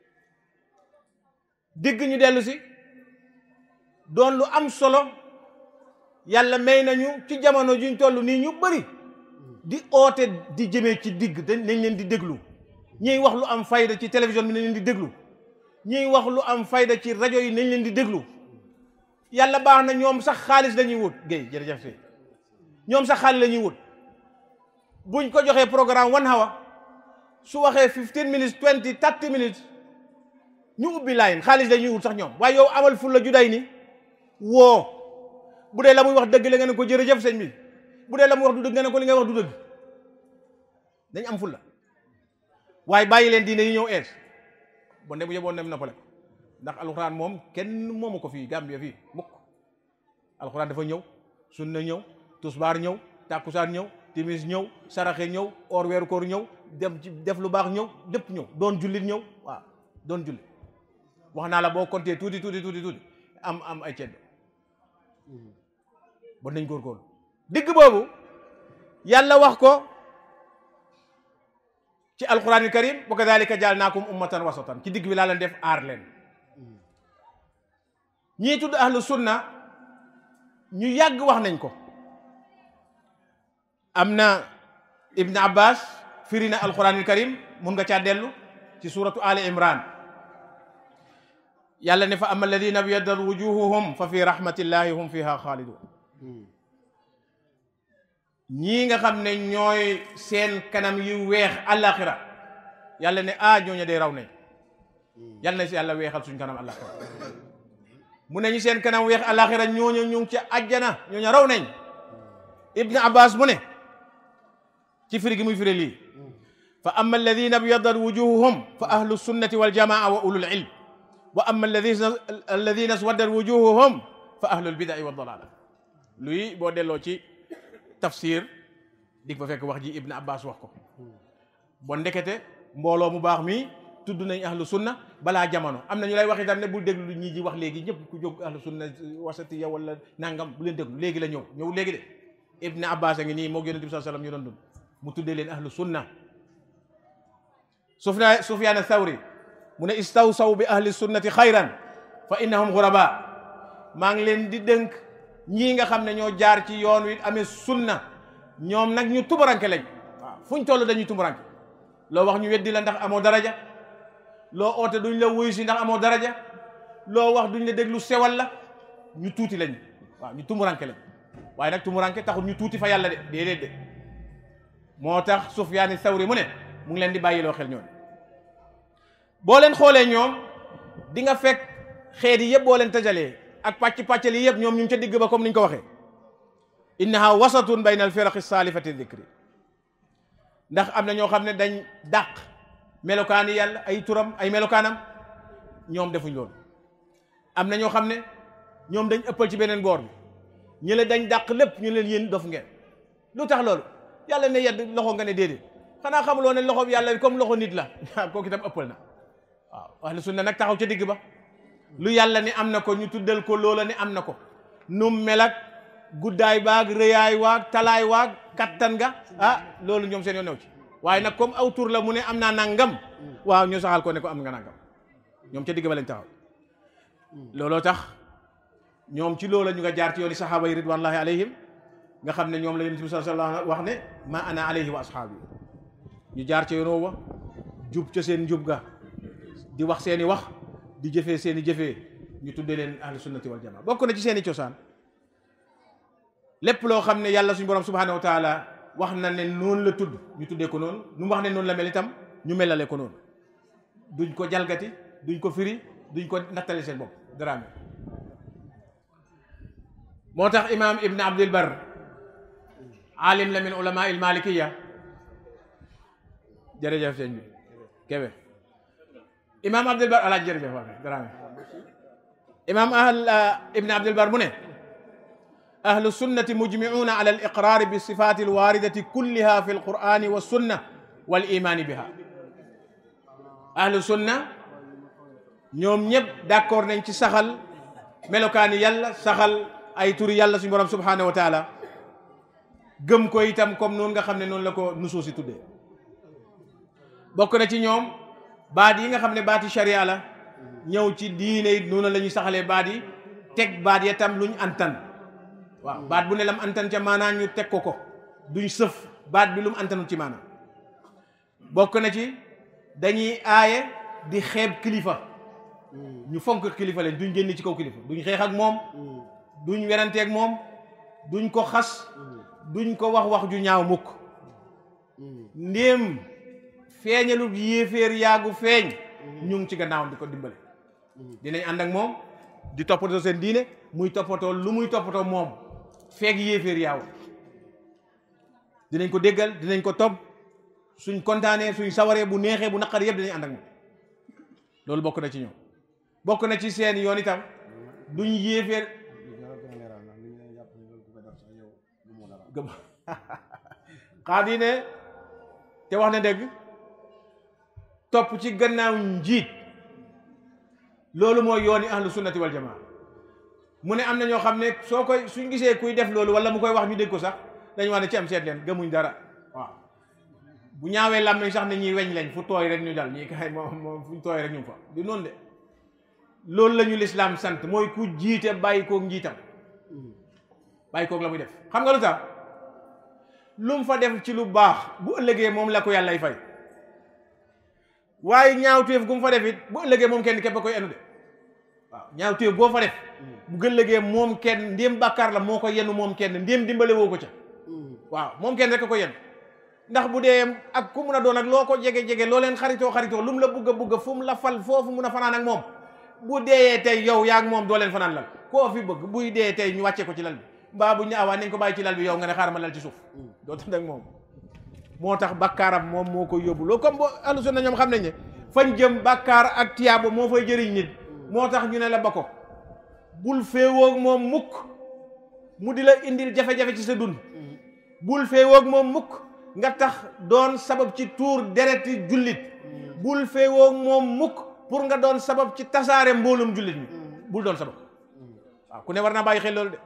digg ñu dellu si doon lu am solo yàlla may nañu ci jamono juñ toll nii ñu bëri di oote di jëmee ci digg dañ nañ leen di déglu ñiy wax lu am fayda ci télévision bi nañ leen di déglu ñiy wax lu am fayda ci rajo yi nañ leen di déglu yàlla baax na ñoom sax xaalis la ñuy wut Guèye jërëjëf si ñoom sax xaalis la ñuy wut buñ ko joxee programme one hour su waxee fifteen minutes twenty thirty minutes ñu ubbi line xaalis la ñuy wut sax ñoom waaye yow amal ful la juday ni woo bu dee la muy wax dëgg la nga ne ko jërëjëf sëñ bi bu dee la muy wax du dëgg nga ne ko li nga wax du dëgg dañ am ful la waaye bàyyi leen diine yi ñëw ees bon de bu yeboon dem noppale ndax alxuraan moom kenn moomu ko fii Gambie fii mukk alxuraan dafa ñëw sunna ñëw tusbaar ñëw tàkkusaan ñëw timis ñëw saraxe ñëw or weeru koor ñëw dem ci def lu baax ñëw lépp ñëw doon jullit ñëw waaw doon jullit wax naa la boo compter tuuti tuuti tuuti tuuti am am ay ceddo bon nañ góorgóorlu digg boobu yàlla wax ko ci alquranil karim wa kadalika jaalnaakum ummatan wasatan ci digg bi laa leen def aar leen ñii tudd ahlu sunna ñu yàgg wax nañ ko am na ibn abbas firi na alquranil karim mun nga caa dellu ci suratu ali imran yàlla ne fa ama alladina biyaddat wujuhuhum fa fi rahmatillahi hum fiha xaalidun ñii nga xam ne ñooy seen kanam yu weex àllaaxira yàlla ne ah ñooñu day raw nañ yàlla na si yàlla weexal suñ kanam àllaaxira mu ne ñu seen kanam weex àllaaxira ñooñu ñu ngi ci àjjana ñooñu raw nañ ibn abbas mu ne ci firi gi muy firi lii fa amma alladina biyaddat wujuhuhum fa ahlu sunnati wal jamaa wa ulul ilm wa amma alladina alladina swaddat wujuhuhum fa ahlul bidai wa dalala luy boo delloo ci tafsir dig fa fekk wax ji ibn abbas wax ko bon ndekete mbooloo mu baax mi tudd nañ ahlu sunna balaa jamono am na ñu lay wax itam ne bul déglu ñii ji wax léegi ñëpp ku jóg ahlu sunna wasatiya wala nangam bu leen déglu léegi la ñëw ñëw léegi de ibn abbas a ngi nii moo yonent bi sallam ñu doon dund mu tuddee leen ahlu sunna sufna sufyaan thawri mu ne istawsaw bi ahli sunnati xayran fa innahum xuraba maa ngi leen di dënk ñii nga xam ne ñoo jaar ci yoon wi amee sunna ñoom nag ñu tumuranke lañ waaw fuñ toll dañuy tumuranke loo wax ñu weddi la ndax amoo daraja loo oote duñ la wuyu si ndax amoo daraja loo wax duñ la déglu sewal la ñu tuuti lañ waaw ñu tumuranke lañ waaye nag tumuranke taxul ñu tuuti fa yàlla de déedéet de moo tax Sufyaani Sawri mu ne mu ngi leen di bàyyiloo xel ñoom boo leen xoolee ñoom di nga fekk xeet yi yëpp boo leen tajalee ak pàcc pàccal yi yëpp ñoom ñu ngi ca digg ba comme ni ñu ko waxee innaha wasatun bayna al firaqi salifati dikri ndax am na ñoo xam ne dañ dàq melokaani yàlla ay turam ay melokaanam ñoom defuñ loolu am na ñoo xam ne ñoom dañ ëppal ci beneen boor bi ñu le dañ dàq lépp ñu leen yéen dof ngeen lu tax loolu yàlla ne yedd loxo nga ne déedéet xanaa xamuloo ne loxo bi yàlla bi comme loxo nit la kooku itam ëppal na waaw ahlu sunna nag taxaw ca digg ba lu yàlla ni am na ko ñu tuddal ko loola ni am na ko num mel ak guddaay baag rëyaay waag talaay waag kattan ga ah loolu ñoom seen yoon new ci waaye nag comme aw tur la mu ne am naa nangam waaw ñu saxal ko ne ko am nga nangam ñoom ca digg ba lañ taxaw looloo tax ñoom ci loola ñu nga jaar ci yooni saxaaba yi ridwanullahi alayhim nga xam ne ñoom la yonent bi sallallahu alayhi wa sallam wax ne ma ana alayhi wa ashaabi ñu jaar ci yoon wa jub ca seen njub ga di wax seeni wax di jëfee seeni jëfee ñu tuddee leen ahlu sunnati wal jamaa bokk na ci seeni cosaan lépp loo xam ne yàlla suñu borom subhanahu wa taala wax na ne noonu la tudd ñu tuddee ko noonu nu mu wax ne noonu la mel itam ñu melale ko noonu duñ ko jalgati duñ ko firi duñ ko nattale seen bopp daraame moo tax imam ibn abdul bar alim la min ulama il malikiya jërëjëf sëñ bi kebe imam abdul bar alaaj jërëjëf waa daraame imam ahl ibn abdul bar mu ne ahlu sunnati mujmiuna ala al iqraari bi sifati alwaridati kulliha fi alqurani wa sunna wal imani biha ahlu sunna ñoom ñëpp d'accord nañ ci saxal melokaani yàlla saxal ay turi yàlla suñu borom subhanahu wa taala gëm ko itam comme noonu nga xam ne noonu la ko nusuus si tuddee bokk na ci ñoom baat yi nga xam ne baati sharia la ñëw ci diine it noonu la ñuy saxalee baat yi teg baat ya tam luñ antan waaw baat bu ne lam antan ca maanaa ñu teg ko ko duñ sëf baat bi lu mu antanul ci maanaa bokk na ci dañuy aaye di xeeb kilifa ñu fonk kilifa leen duñ génn ci kaw kilifa duñ xeex ak moom duñ weranteeg moom duñ ko xas duñ ko wax wax ju ñaaw mukk ndéem feeñalu yéeféer yaagu feeñ ñu ngi ci gannaawam di ko dimbale dinañ ànd ak moom di toppatoo seen diine muy toppatoo lu muy toppatoo moom feeg yéeféer yaaw dinañ ko déggal dinañ ko topp suñ kontaanee suñ sawaree bu neexee bu naqar yëpp dinañ ànd ak moom loolu bokk na ci ñoom bokk na ci seen yoon itam duñ yéeféer gëm xaadi ne te wax na dëgg topp ci gannaaw njiit loolu mooy yooni ahlu sunnati wal jamaa mu ne am na ñoo xam ne soo koy suñ gisee kuy def loolu wala mu koy wax ñu dégg ko sax dañu wax ne ci am seet leen gëmuñ dara waaw bu ñaawee lam nañ sax ne ñuy weñ lañ fu tooy rek ñu dal ñii kay moom moom fuñ tooy rek ñu fa du noonu de loolu la ñu lislaam sant mooy ku jiite bàyyi koog njiitam bàyyi koog la muy def xam nga lu tax lu mu fa def ci lu baax bu ëllëgee moom la ko yàllay fay waaye ñaawteef gu mu fa def it bu ëllëgee moom kenn képp a koy enu de waaw ñaawteef boo fa def bu ëllëgee moom kenn ndéem bàkkaar la moo ko yenu moom kenn ndéem dimbale woo ko ca waaw moom kenn rek a ko yen ndax bu dee ak ku mun a doon ak loo ko jege-jege loo leen xaritoo xaritoo lu mu la bugg a bugg a fu mu la fal foofu mun a fanaan ak moom bu deeyee tey yow yaa ak moom doo leen fanaan lal koo fi bëgg buy dee tey ñu wàcce ko ci lal bi mbaa buñ ne awaa nañ ko bàyyi ci lal bi yow nga ne xaaral ma lal ci suuf doo tëdd ak moom moo tax bakkaaram moom moo ko yóbbu loolu comme bo ahlu sunna ñoom xam nañ ne fañ jëm bakkaar ak tiyaaba moo fay jëriñ nit moo tax ñu ne la ba ko bul féewoog moom mukk mu di la indil jafe-jafe ci sa dund bul féewoog moom mukk nga tax doon sabab ci tuur dereti jullit bul féewoog moom mukk pour nga doon sabab ci tasaare mboolum jullit mi bul doon sabab waaw ku ne war naa bàyyi xel loolu de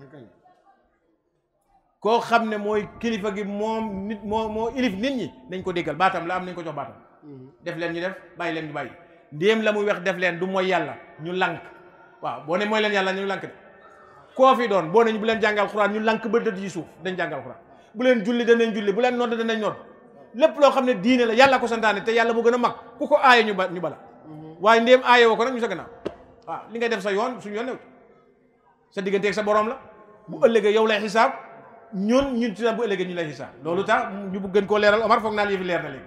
koo xam ne mooy kilifa gi moom nit moo moo ilif nit ñi nañ ko déggal baatam la am nañ ko jox baatam def leen ñu def bàyyi leen ñu bàyyi ndéem la muy wax def leen du mooy yàlla ñu lànk waaw boo ne mooy leen yàlla ñu lànk de koo fi doon boo ne bu leen jàngal xuraan ñu lànk ba dëdd ci suuf dañ jàngal xuraan bu leen julli danañ julli bu leen nodd danañ nodd lépp loo xam ne diine la yàlla ko santaane te yàlla mu gën a mag ku ko aaye ñu ba ñu bala waaye ndéem aaye woo ko nag ñu sa gannaaw waaw li ngay def sa yoon suñu yoon new sa digganteeg sa borom la bu ëllëgee yow lay xisaab ñun ñun ci bu ëllëgee ñu lay xisaab loolu tax ñu bëgg gën koo leeral Omar foog naa lii fi leer na léegi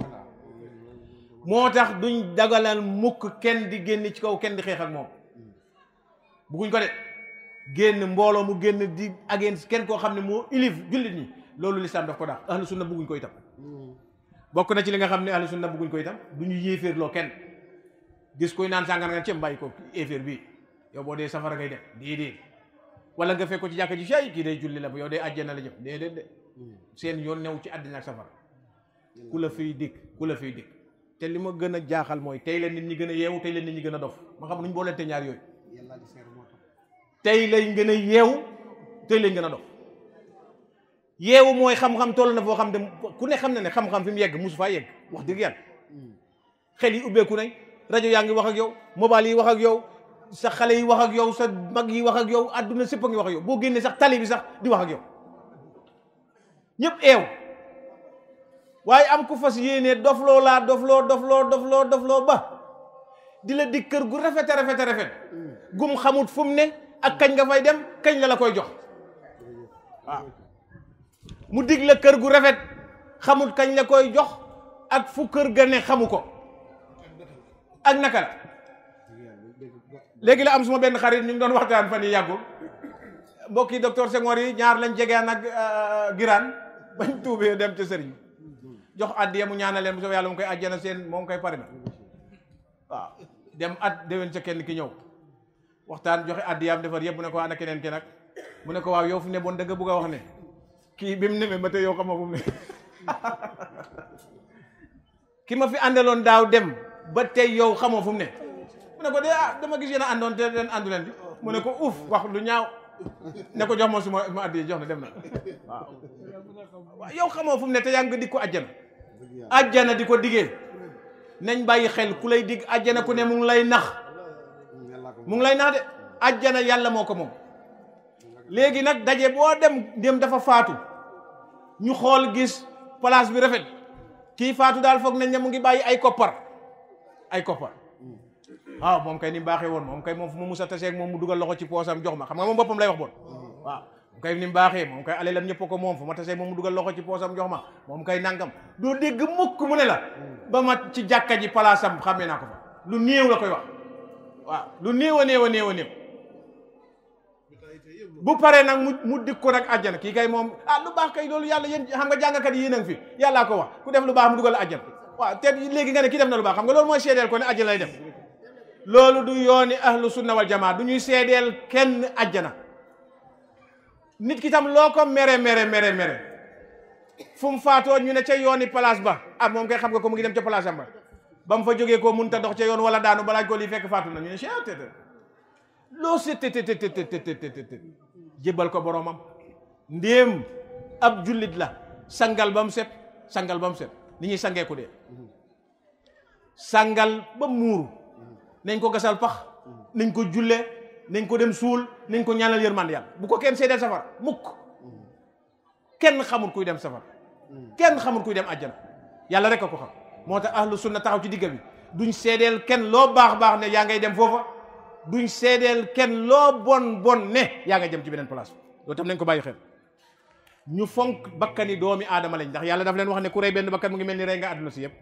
moo tax duñ dagalal mukk kenn di génn ci kaw kenn di xeex ak moom bugguñ ko de génn mbooloo mu génn di ageen kenn koo xam ne moo ilif jullit ñi loolu lislaam daf ko daax ahlu sunna bugguñ ko itam bokk na ci li nga xam ne ahlu sunna bugguñ ko itam du ñu yéeféerloo kenn gis koy naan sàngar nga cem bàyyi ko yéeféer bii yow boo dee safara ngay def déedéet wala nga fekk ko ci jàkka ji fay kii day julli la bu yow dee àjjana la jëm déedéet de seen yoon new ci àddina ak safara ku la fiy dikk ku la fiy dikk te li ma gën a jaaxal mooy tey la nit ñi gën a yeewu tey la nit ñi gën a dof ma xam nuñ boolente ñaar yooyu tey lañ gën a yeewu tey lañ gën a dof yeewu mooy xam-xam toll na foo xam ne ku ne xam na ne xam-xam fi mu yegg mosu faa yegg wax dëgg yàlla xel yi ubbeeku nañ rajo yaa ngi wax ak yow mobile yi wax ak yow sa xale yi wax ak yow sa mag yi wax ak yow adduna sépp a ngi wax ak yow boo génnee sax tali bi sax di wax ak yow ñëpp eew waaye am ku fas yéene dofloo laa dofloo dofloo dofloo dofloo ba di la dig kër gu rafet a rafet a rafet gum xamut fu mu ne ak kañ nga fay dem kañ la la koy jox waaw mu dig la kër gu rafet xamut kañ la koy jox ak fu kër ga ne xamu ko ak naka la léegi la am suma benn xarit ñu ngi doon waxtaan fan yi yàggul mbokki docteur Senghor yi ñaar lañ jegeen ak giraan bañ tuubee dem ca sëriñ jox addiya mu ñaanal leen bu soobee yàlla mu koy àjjana seen moom koy pare na waaw dem at déwén ca kenn ki ñëw waxtaan joxe addiyaam defar yëpp mu ne ko ana keneen ki nag mu ne ko waaw yow fu ne bon da nga bëgg a wax ne kii bi mu nemee ba tey yow xam nga fu mu ne ki ma fi àndaloon daaw dem ba tey yow xamoo fu mu ne mu ne ko de ah dama gis yéen a àndoon te leen àndu leen di mu ne ko uuf wax lu ñaaw ne ko jox ma suma ma addiya jox na dem na waaw waaw yow xamoo fu mu ne te yaa ngi di ko àjjana àjjana di ko diggee nañ bàyyi xel ku lay digg àjjana ku ne mu ngi lay nax mu ngi lay nax de àjjana yàlla moo ko moom léegi nag daje boo dem dem dafa faatu ñu xool gis place bi rafet kii faatu daal foog nañ ne mu ngi bàyyi ay koppar ay koppar waaw moom kay ni mu baaxee woon moom kay moom fu mu musa taseeg moom mu dugal loxo ci poosam jox ma xam nga moom boppam lay wax bon waaw moom kay ni mu baaxee moom kay alelam ñëpp ko moom fu ma taseeg moom mu dugal loxo ci poosam jox ma moom kay nangam doo dégg mukk mu ne la ba ma ci jàkka ji palaasam xàmmee naa ko fa lu néew la koy wax waaw lu néew a néew a néew a néew bu paree nag mu mu dik ko nag àjjana kii kay moom ah lu baax kay loolu yàlla yéen xam nga jàngkat yi yéen a ngi fi yàllaa ko wax ku def lu baax mu dugal àjjana waaw te léegi nga ne kii def na lu baax xam nga loolu mooy seedeel ko ne àjjana lay def loolu du yooni ahlu sunna wal jamaa du ñuy seedeel kenn àjjana nit ki tam loo ko mere mere mere mere fu mu faatoo ñu ne ca yooni place ba ah moom kay xam nga ko mu ngi dem ca place am ba ba mu fa jógee ko mun ta dox ca yoon wala daanu balaa ko lii fekk faatu na ñu ne ct loo seet jébbal ko boromam ndéem ab jullit la sangal ba mu set sangal ba mu set ni ñuy sangee ku dee sangal ba muuru nañ ko gasal pax nañ ko julle nañ ko dem suul nañ ko ñaanal yërmande yàlla bu ko kenn seedeel safar mukk kenn xamul kuy dem safar kenn xamul kuy dem àjjana yàlla rek a ko xam moo tax ahlu sunna taxaw ci digga bi duñ seedeel kenn loo baax baax ne yaa ngay dem foofa duñ seedeel kenn loo bon bon ne yaa ngay dem ci beneen place loolu tam nañ ko bàyyi xel ñu fonk bakkani doomi aadama lañ ndax yàlla daf leen wax ne ku rey benn bakkan mu ngi mel ni rey nga àdduna si yëpp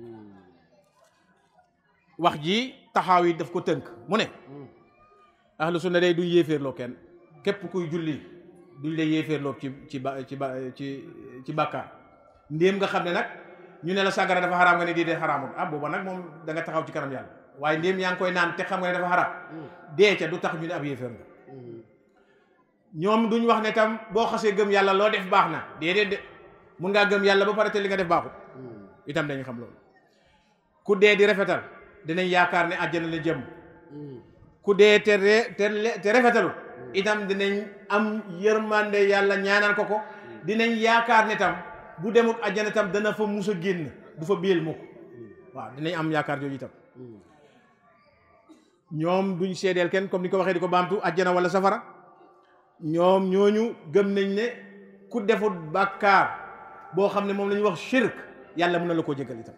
wax ji taxaaw yi daf ko tënk mu ne ahlu sunna day duñ yéeféerloo kenn képp kuy julli duñ lay yéeféerloo ci ci ba ci ba ci ci bàkkaar ndéem nga xam ne nag ñu ne la sàngara dafa xaraam nga ne dii dee xaraamul ah booba nag moom da nga taxaw ci kanam yàlla waaye ndéem yaa ngi koy naan te xam nga ne dafa xaraam dee ca du tax ñu ne ab yéeféer nga ñoom duñ wax ne tam boo xasee gëm yàlla loo def baax na déedéet de mun ngaa gëm yàlla ba pare te li nga def baaxul itam dañu xam loolu ku dee di rafetal dinañ yaakaar ne àjjana la jëm ku dee te te rafetalu itam dinañ am yërmande yàlla ñaanal ko ko dinañ yaakaar ne tam bu demut àjjana tam dana fa mus a génn du fa biel mukk waaw dinañ am yaakaar jooju itam ñoom duñ seedeel kenn comme ni ko waxee di ko baamtu àjjana wala safara ñoom ñooñu gëm nañ ne ku defut bàkkaar boo xam ne moom la ñuy wax shirk yàlla mën na la koo jégal itam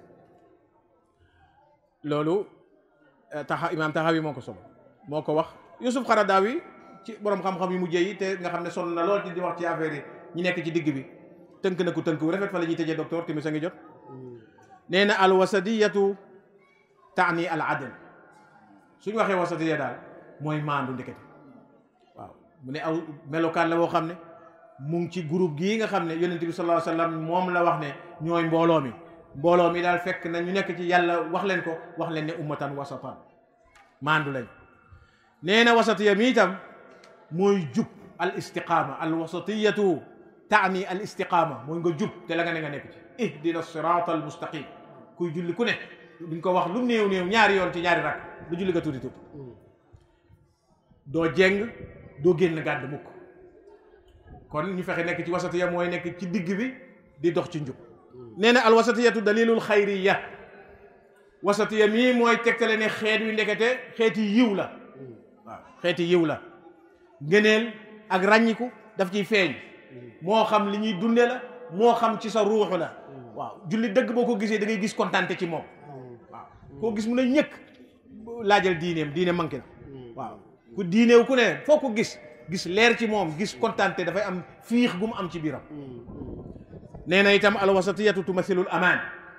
loolu taxa imaam taxawi moo ko solo moo ko wax Yusuf Xaradaawi ci borom xam-xam yu mujjee yi te nga xam ne sonn na lool ci di wax ci affaire yi ñi nekk ci digg bi tënk na ko tënk wu rafet fa la ñuy tëjee docteur timis a ngi jot nee na al wasadiyatu taani al adl suñu waxee wasatiya daal mooy maandu ndekete waaw mu ne aw melokaan la boo xam ne mu ngi ci groupe gii nga xam ne yonent bi sallallahu alayhi wa sallam moom la wax ne ñooy mbooloo mi mbooloo mi daal fekk na ñu nekk ci yàlla wax leen ko wax leen ne ummatan wasatan maandu lañ nee na wasatiya mi itam mooy jub al istiqaama al wasatiyatu taani al istiqaama mooy nga jub te la nga ne nga nekk ci ihdina sirata al mustaqim kuy julli ku ne duñ ko wax lu néew néew ñaari yoon ci ñaari rak lu julli nga tuuti tuuti doo jeng doo génn gàdd mukk kon ñu fexe nekk ci wasatiya mooy nekk ci digg bi di dox ci njub nee na al wasatiyatu dalilul xayriya wasatiya mii mooy tegtale ne xeet wi ndekete xeeti yiw la waaw xeeti yiw la ngëneel ak ràññiku daf ciy feeñ moo xam li ñuy dunde la moo xam ci sa ruuxu la waaw julli dëgg boo ko gisee da ngay gis kontante ci moom waaw koo gis mu ne ñëkk laajal diineem diine manqué na waaw ku diineew ku ne foo ko gis gis leer ci moom gis kontante dafay am fiix gu mu am ci biiram nee na itam alwasatiyatu tumathilul amaan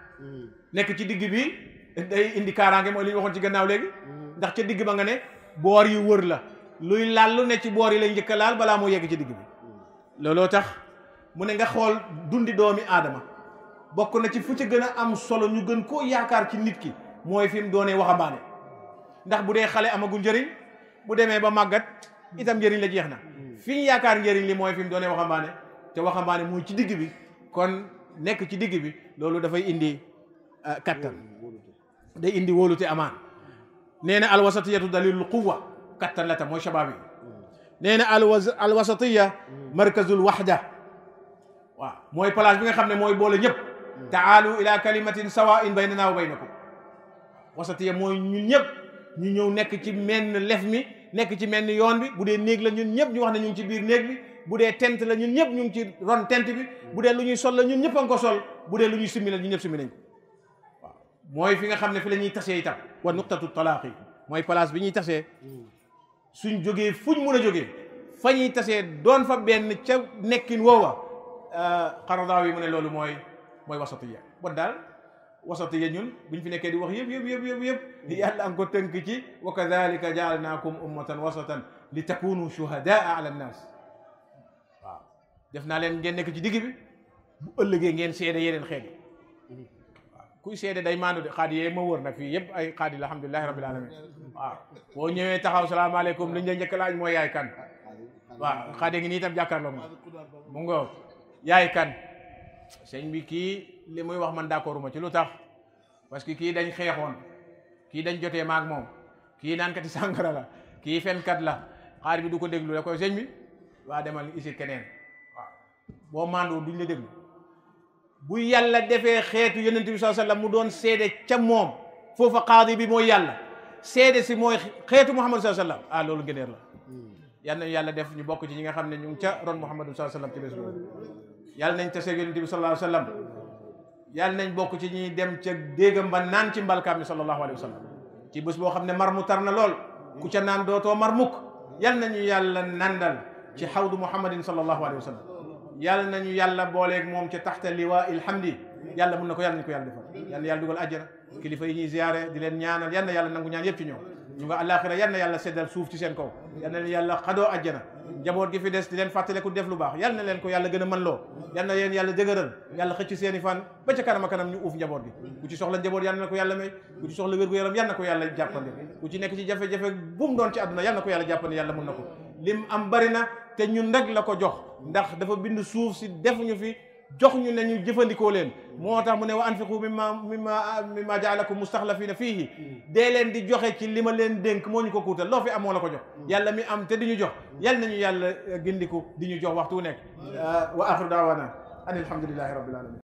nekk ci digg bi day indi kaaraange mooy li ñu waxoon ci gannaaw léegi ndax ca digg ba nga ne boor yu wër la luy laal lu ne ci boor yi lay njëkk a laal balaa moo yegg ci digg bi looloo tax mu ne nga xool dundi doomi aadama bokk na ci fu ci gën a am solo ñu gën koo yaakaar ci nit ki mooy fi mu doonee waxambaane ndax bu dee xale amagul njëriñ bu demee ba màggat itam njëriñ la jeex na fi ñu yaakaar njëriñ li mooy fi mu doonee waxambaane te waxambaane mooy ci digg bi kon nekk ci digg bi loolu dafay indi kattan day indi wóolute amaan nee na alwasatiyatu dalilul quwa kattan la tam mooy shabaab yi nee na alwas alwasatiya markazul waxda waaw mooy place bi nga xam ne mooy boole ñëpp taalu ila kalimatin sawain baynana wa baynakum wasatiya mooy ñun ñëpp ñu ñëw nekk ci menn lef mi nekk ci menn yoon bi bu dee néeg la ñun ñëpp ñu wax ne ñu ngi ci biir néeg bi bu dee tent la ñun ñëpp ñu ngi ci ron tent bi bu dee lu ñuy sol la ñun ñëpp a ngi ko sol bu dee lu ñuy simmi la ñun ñëpp simmi nañ ko waaw mooy fi nga xam ne fi la ñuy tasee itam wa nuqtatu talaaqi mooy place bi ñuy tasee suñ jógee fuñ mun a jógee fa ñuy tasee doon fa benn ca nekkin woowa xaradaaw yi mu ne loolu mooy mooy wasatiya bon daal wasatiya ñun buñ fi nekkee di wax yëpp yëpp yëpp yëpp yëpp yàlla am ko tënk ci wa kadalika jaalnaakum ummatan wasatan li takunu shuhadaa ala nnaas waaw def naa leen ngeen nekk ci digg bi bu ëllëgee ngeen seede yeneen xeet yi waaw kuy seede day maandu de xaadi yee ma wër nag fii yëpp ay xaadi la alhamdulilahi rabbil alamin waaw boo ñëwee taxaw salaamaaleykum liñ la njëkk laaj mooy yaay kan waaw xaadi ngi nii itam jàkkaarloo ma mu ngo yaay kan sëñ bi kii li muy wax man d'accord ma ci lu tax parce que kii dañ xeexoon kii dañ jotee maag moom kii naankati sàngara la kii fenkat la xaar bi du ko déglu da koy sëñ bi waa demal isit keneen waaw boo maandoo duñ la déglu bu yàlla defee xeetu yonent bi sallallahu alayhi wasallam mu doon seede ca moom foofa qaadi bi mooy yàlla seede si mooy xeetu muhammad sallallahu alayhi wasallam ah loolu ngëneer la yal nañu yàlla def ñu bokk ci ñi nga xam ne ñu ngi ca ron muhammad sallallahu alayhi wasallam ci bés boobu yàlla nañ tase yonent bi sallallahu alayhi wasallam yàlla nañ bokk ci ñuy dem ca déegam ba naan ci mbalkaam bi sallallahu alayhi wasallam ci bés boo xam ne mar mu tar na lool ku ca naan dootoo mar mukk yal nañu yàlla nandal ci xawdu muhammadin sallallahu alayhi wasallam yàlla nañu yàlla booleeg moom ca taxta liwaa ilhamdi yàlla mun na ko yàlla nañu ko yàlla defal yal na yàlla dugal àjjana kilifa yi ñuy ziyaare di leen ñaanal yal na yàlla nangu ñaan yëpp ci ñoom ñu nga àllaaxira yal na yàlla seddal suuf ci seen kaw yal na leen yàlla xadoo àjjana njaboot gi fi des di leen fàttaleku def lu baax yal na leen ko yàlla gën a mën loo yal na leen yàlla dëgëral yàlla xëcc seeni fan ba ca kanam a kanam ñu uuf njaboot gi ku ci soxla njaboot yal na ko yàlla may ku ci soxla wér-gu-yaram yal na ko yàlla jàppande ku ci nekk ci jafe-jafe bu mu doon ci àdduna yal na ko yàlla jàppande yàlla mun na ko lim am bari na te ñun rek la ko jox ndax dafa bind suuf si defuñu fi jox ñu ne ñu jëfandikoo leen moo tax mu ne wa anfiqu mimma mimma mimma jaalakum mustaxlafina fiihi dee leen di joxe ci li ma leen dénk moo ñu ko kuutal loo fi am moo la ko jox yàlla mi am te di ñu jox yal nañu yàlla gindiku di ñu jox waxtu nekk wa axiru daawana an alhamdulillahi rabbil alamin